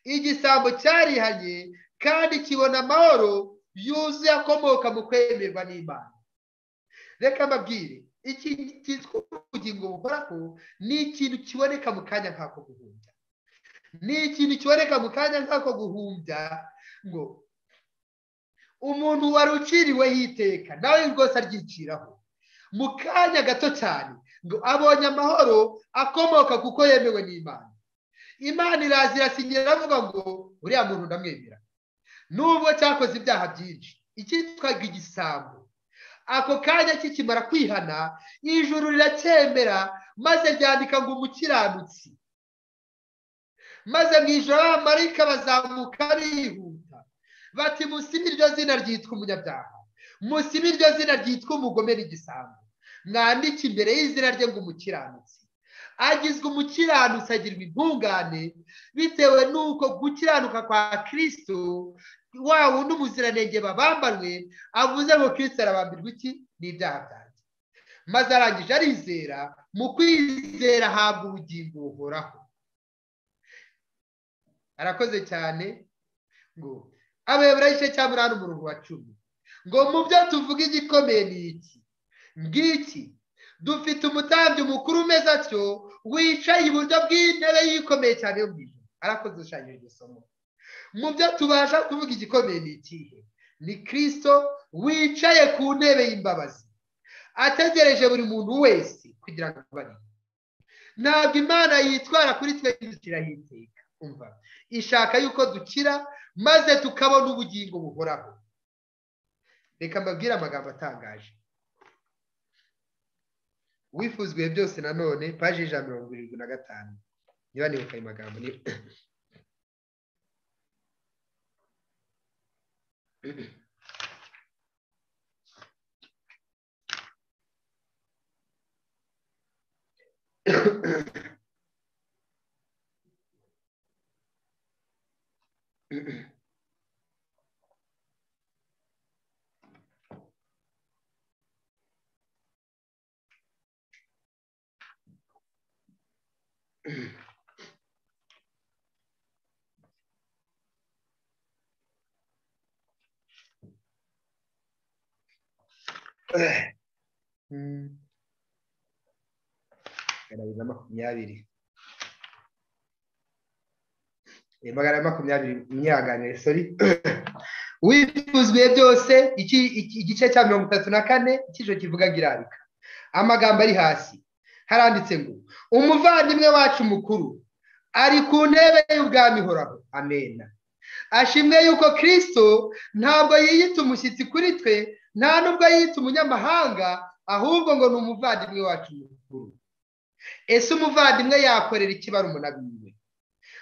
igisambo cyarihanye kandi kibona amahoro yuzuye akomoka mu kwemerwa n'imana reka mbabwire iki cyitwa ubugingo buhoraho ni ikintu kiboneka mu kanya nk'ako guhumbya ni ikintu kiboneka mu kanya nk'ako guhumbya ngo umuntu wari uciriweho iteka nawe rwose aryiciraho mu kanya gato cyane ngo abonye amahoro akomoka kuko yemewe n'imana imana iraza irasinyira iravuga ngo uriya muntu ndamwemera nubwo cyakoze ibyaha byinshi icyitwaga igisambo ako kanya kikimara kwihana ijuru riracyemera maze ryandika ngo umukiranutsi maze mu ijoro abamarayika bazamuka bihuta bati musibe iryo zina ryitwa umunyabyaha musibe iryo zina ryitwa umugome n'igisambo mwandike imbere y'izina rye ngo umukiranutsi agizwe umukiranutsi agirwa intungane bitewe n'uko gukiranuka kwa kirisito wa wundi umuziranenge babambanwe avuze ngo kirisito arabambirwa iki n'ibyaha byanjye maze arangije arizera mu kwizera ahabwa ubugingo buhoraho arakoze cyane ngo abayobora igice cya munani umurongo wa cumi ngo mu byo tuvuga igikomeye ni iki ngiki dufite umutambyi mukuru umeze atyo wicaye iburyo bw'intebe yikomeye cyane yo mu ijoro arakoze ushushanyije iryo somo mu byo tubasha kuvuga igikomeye ni ikihe ni kirisito wicaye ku ntebe y'imbabazi ategereje buri muntu wese kugira ngo abone ntabwo imana yitwara kuri twe yishyiraho iteka umva ishaka yuko dukira maze tukabona ubugingo buhoraho reka mbabwire amagambo atangaje wifuzwe byose nanone paji y'ijana mirongo irindwi na gatanu niba nibuka ayo magambo ni magana makumyabiri magana makumyabiri mwihanganire sori wifuzwe byose igice cya mirongo itatu na kane icyiciro kivuga ngo irabika amagambo ari hasi haranditse ngo umuvandimwe wacu mukuru ari ku ntebe y'ubwami ihoraho amena ashimwe yuko kirisito ntabwo yiyita umushyitsi kuri twe nta nubwo yiyita umunyamahanga ahubwo ngo ni umuvandimwe wacu mukuru ese umuvandimwe yakorera ikibara umunabiwe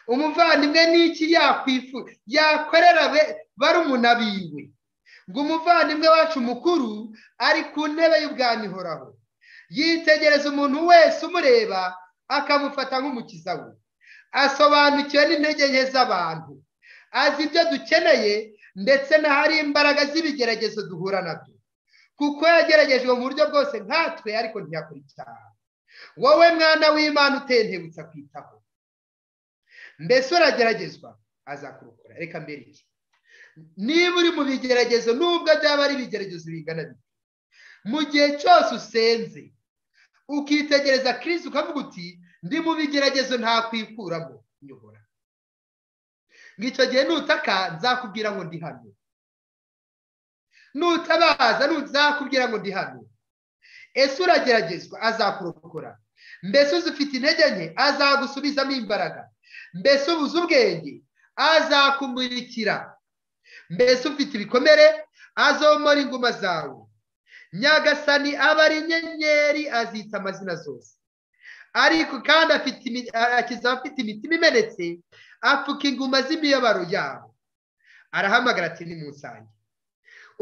umuvandimwe n'iki yakorera bari umunabiwe ngo umuvandimwe wacu mukuru ari ku ntebe y'ubwami ihoraho yitegereza umuntu wese umureba akamufata nk'umukiza we asobanukiwe n'intege nke z'abantu azi ibyo dukeneye ndetse n'ahari imbaraga z'ibigeragezo duhura nabyo kuko yageragejwe mu buryo bwose nkatwe ariko ntiyakora icyaha wowe mwana w'imana utentebutsa kwitaho mbese urageragezwa azakurukura reka mbere iki niba uri mu bigeragezo nubwo byaba ari ibigeragezo bingana bite mu gihe cyose usenze ukitegereza kirisi ukavuga uti ndi mu bigeragezo ntakwikuramo nyobora ngo icyo gihe nutaka nzakubwira ngo ndi hano nutabaza nzakubwira ngo ndi hano ese urageragezwa azakurokora mbese uzi ufite intege nke azagusubizamo imbaraga mbese ubuze ubwenge azakumurikira mbese ufite ibikomere azomora inguma zawe nyagasani aba ari inyenyeri azita amazina zose ariko kandi akiza abafite imitima imenetse apfuka inguma z'imiyoboro yabo arahamagara ati nimusange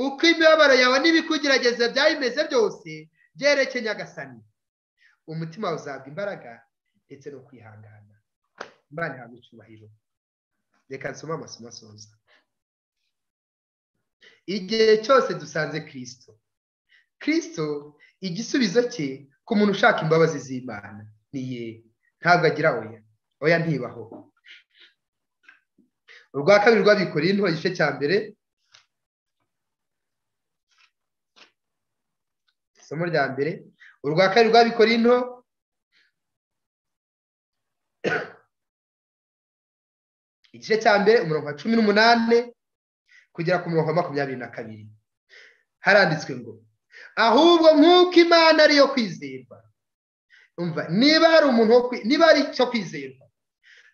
uko imiyoboro yawe n'ibikugerageza byaba bimeze byose byerekeye nyagasani umutima wawe uzabwa imbaraga ndetse no kwihangana imana ihabwa icyubahiro reka nsome amasomo asoza igihe cyose dusanze kirisito kirisito igisubizo cye ku muntu ushaka imbabazi z'imana ni ye ntabwo agira oya oya ntibaho urwa kabiri rw'abikoreye into igice cya mbere isomo rya mbere urwa kabiri rw'abikoreye into igice cya mbere umurongo wa cumi n'umunani kugera ku murongo wa makumyabiri na kabiri haranditswe ngo ahubwo nk'uko imana ariyo kwizerwa niba hari umuntu niba hari icyo kwizerwa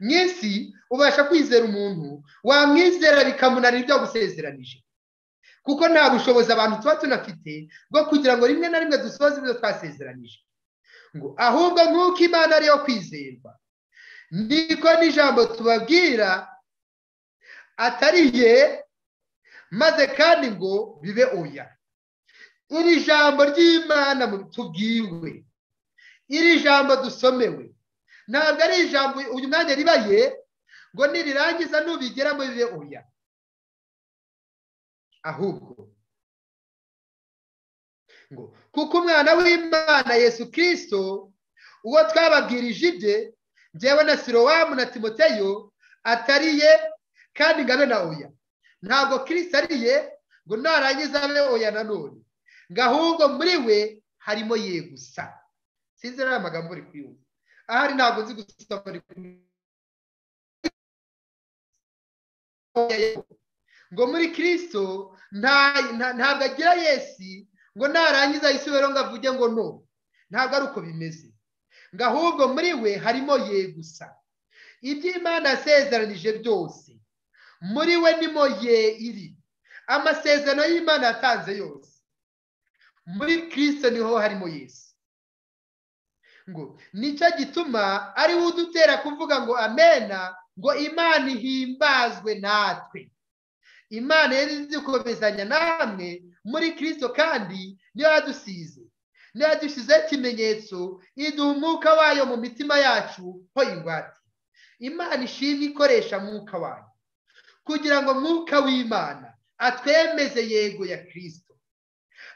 mu isi ubasha kwizera umuntu wamwizera bikamunanira ibyo gusezeranije kuko nta bushobozi abantu tuba tunafite bwo kugira ngo rimwe na rimwe dusoze ibyo twasezeranije ngo ahubwo nk'uko imana ariyo kwizerwa niko n'ijambo tubabwira atariye maze kandi ngo bibe oya iri jambo ry'imana tubwiwe iri jambo dusomewe ntabwo ari ijambo uyu mwanya ribaye ngo nirirangiza nubigeramo bibe oya ahubwo ngo kuko umwana w'imana yesu kirisito uwo twababwirije ibye njyewe na sirowamu na timoteyo atariye kandi ngo abe na oya ntabwo kirisito ariye ngo narangiza abe oya nanone ngo ahubwo muri we harimo ye gusa sinzi nta magambo uri kuyumva ahari ntabwo nzi gusoma ngo muri kirisito ntabwo agira yesi ngo narangiza yisubire ngo avuge ngo no ntabwo ari uko bimeze ngo ahubwo muri we harimo ye gusa iby'imana yasezeranije byose muri we nimo ye iri amasezerano y'imana yatanze yose muri kirisito niho harimo yesu ngo nicyo gituma ariwe udutera kuvuga ngo amena ngo imana ihimbazwe natwe imana yari izikomezanya namwe muri kirisito kandi niyo yadusize niyo yadushyizeho ikimenyetso iduha umwuka wayo mu mitima yacu ho ingwate imana ishimwe ikoresha mwuka wayo kugira ngo mwuka w'imana atwemeze yego ya kirisito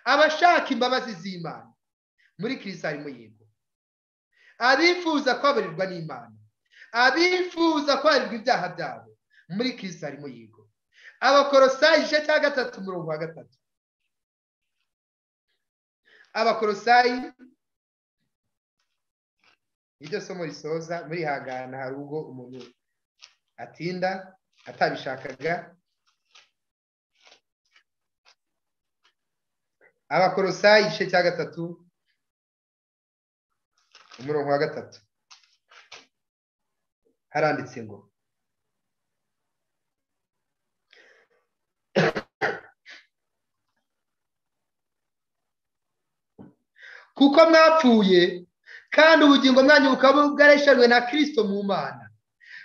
abashaka imbabazi z'imana muri kirisito harimo yego abifuza kwaburirwa n'imana abifuza kwaburirwa ibyaha byabo muri kirisito harimo yego abakorosayi igice cya gatatu umurongo wa gatatu abakorosayi iryo somo risoza murihangana hari ubwo umuntu atinda atabishakaga abakorosayi igice cya gatatu umurongo wa gatatu haranditse ngo kuko mwapfuye kandi ubugingo mwanyu bukaba bwareshejwe na kirisito mu mana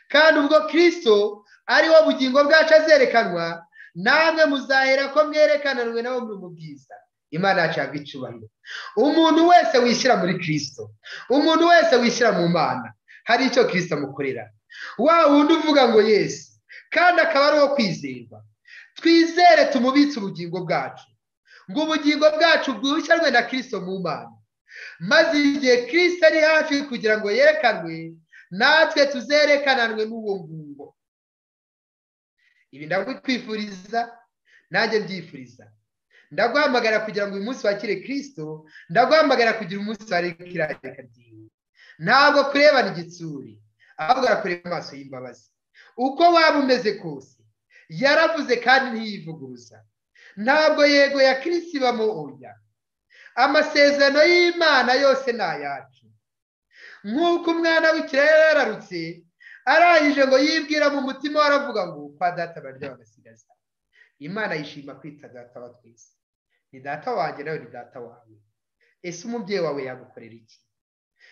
kandi ubwo kirisito ari wo bugingo bwacu azerekanwa namwe muzahera ko mwerekananwe nabo muri mu bwiza imana yacu yabwa icyubahiro umuntu wese wishyira muri kirisito umuntu wese wishyira mu mana hari icyo kirisito amukorera wa wundi uvuga ngo yesu kandi akaba ari uwo kwizerwa twizere tumubitse ubugingo bwacu ngo ubugingo bwacu bwihushyarwe na kirisito mu mana maze igihe kirisito ari hafi kugira ngo yerekanwe natwe tuzerekananwe n'uwo nguwo ibi ndakwifuriza nanjye byifuriza ndaguhamagara kugira ngo uyu munsi wakire kirisito ndaguhamagara kugira umunsi wa reka ryiwe ntabwo kurebana igitsuri ahubwo arakureba amaso y'imbabazi uko waba umeze kose yaravuze kandi ntiyivuguruza ntabwo yego ya kirisito ibamo oya amasezerano y'imana yose ni ayacu nk'uko umwana w'ikirere yarararutse arangije ngo yibwira mu mutima we aravuga ngo kwa data barya bagasigaza imana yishima kwita data wa twese ni data wanjye nawe ni data wawe ese umubyeyi wawe yagukorera iki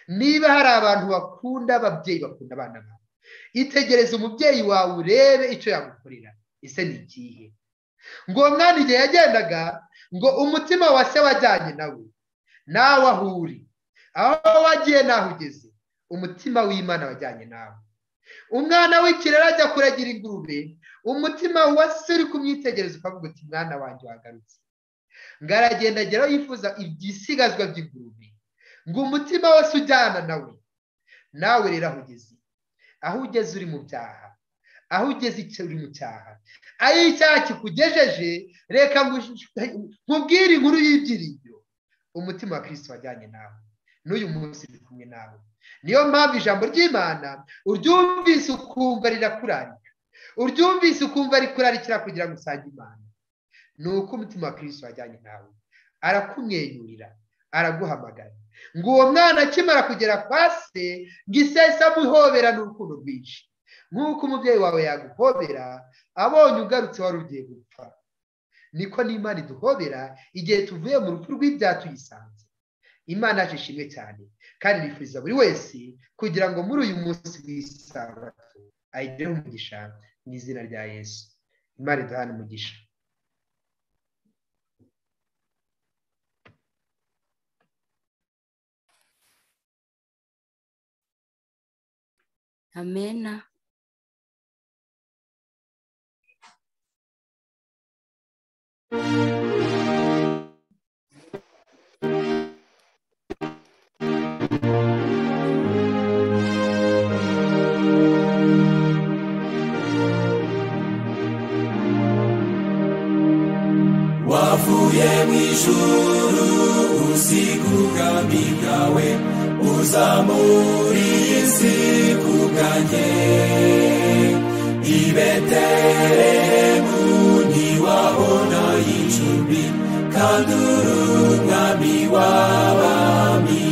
niba hari abantu bakunda ababyeyi bakunda abana babo itegereze umubyeyi wawe urebe icyo yagukorera ese ni ikihe ngo umwana igihe yagendaga ngo umutima wa se wajyanye nawe nawe aho uri aho wagiye naho ugeze umutima w'imana wajyanye nawe umwana w'ikirere ajya kuragira ingurube umutima wasi uri kumwitegereza ukavuga uti mwana wanjye wagarutse ngo aragenda ageraho yifuza ibisigazwa by'ingurube ngo umutima wose ujyana nawe nawe rero aho ugeze aho ugeze uri mu byaha aho ugeze uri mu cyaha aho icyaha kikugejeje reka nkubwire inkuru y'ibyiringiro umutima wa kirisiti wajyanye nawe n'uyu munsi uri kumwe nawe niyo mpamvu ijambo ry'imana uryumvise ukumva rirakurarika uryumvise ukumva rikurarikira kugira ngo usange imana ni uko umutima wa kirisiti wajyanye nawe arakumwenyurira araguhamagara ngo uwo mwana akimara kugera kwa se ngo isesa amuhobera n'urukundo rwinshi nk'uko umubyeyi wawe yaguhobera abonye ugarutse wari ugiye gupfa niko n'imana iduhobera igihe tuvuye mu rupfu rw'ibyaha tuyisanze imana yacu ishimwe cyane kandi nifuza buri wese kugira ngo muri uyu munsi w'isabato ayigereho umugisha mu izina rya yesu imana iduhane umugisha amena wavuye mw'ijuru usiga ubwami bwawe uzamura isi ku bwanjye i betelehemu ntiwabona icumbi kandi uri umwami w'abami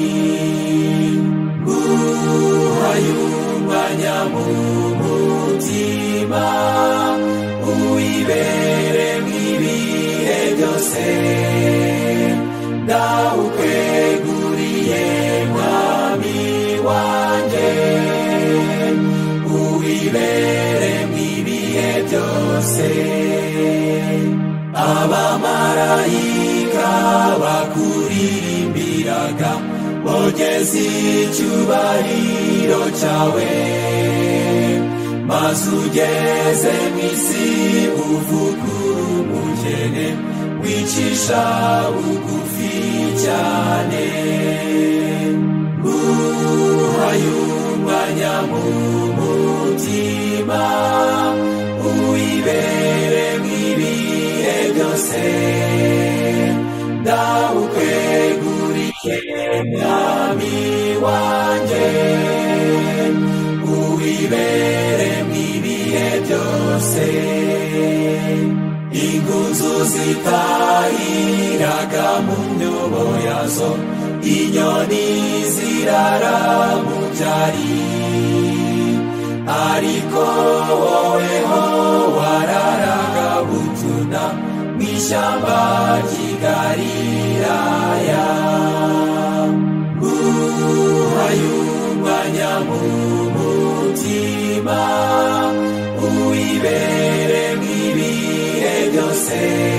guhayunganya mu mutima uwibere mw'ibihe byose ndawukweguriye mwami wanjye uwibere mw'ibihe byose abamarayika bakuririmbiraga bogeze icyubahiro cyawe maze ugeze mu isi uvugura umugene wicisha bugufi cyane guhayunganya mu mutima uwibere mw'ibihe byose ndawukweguriye mwami wanjye uwibere mw'ibihe byose ingunzu zitahiraga mu myobo yazo inyoni zirara mu byari ariko woweho wararaga butuna mu ishyamba ry'igalilaya guhayunganya mu mutima uwibere mw'ibihe byose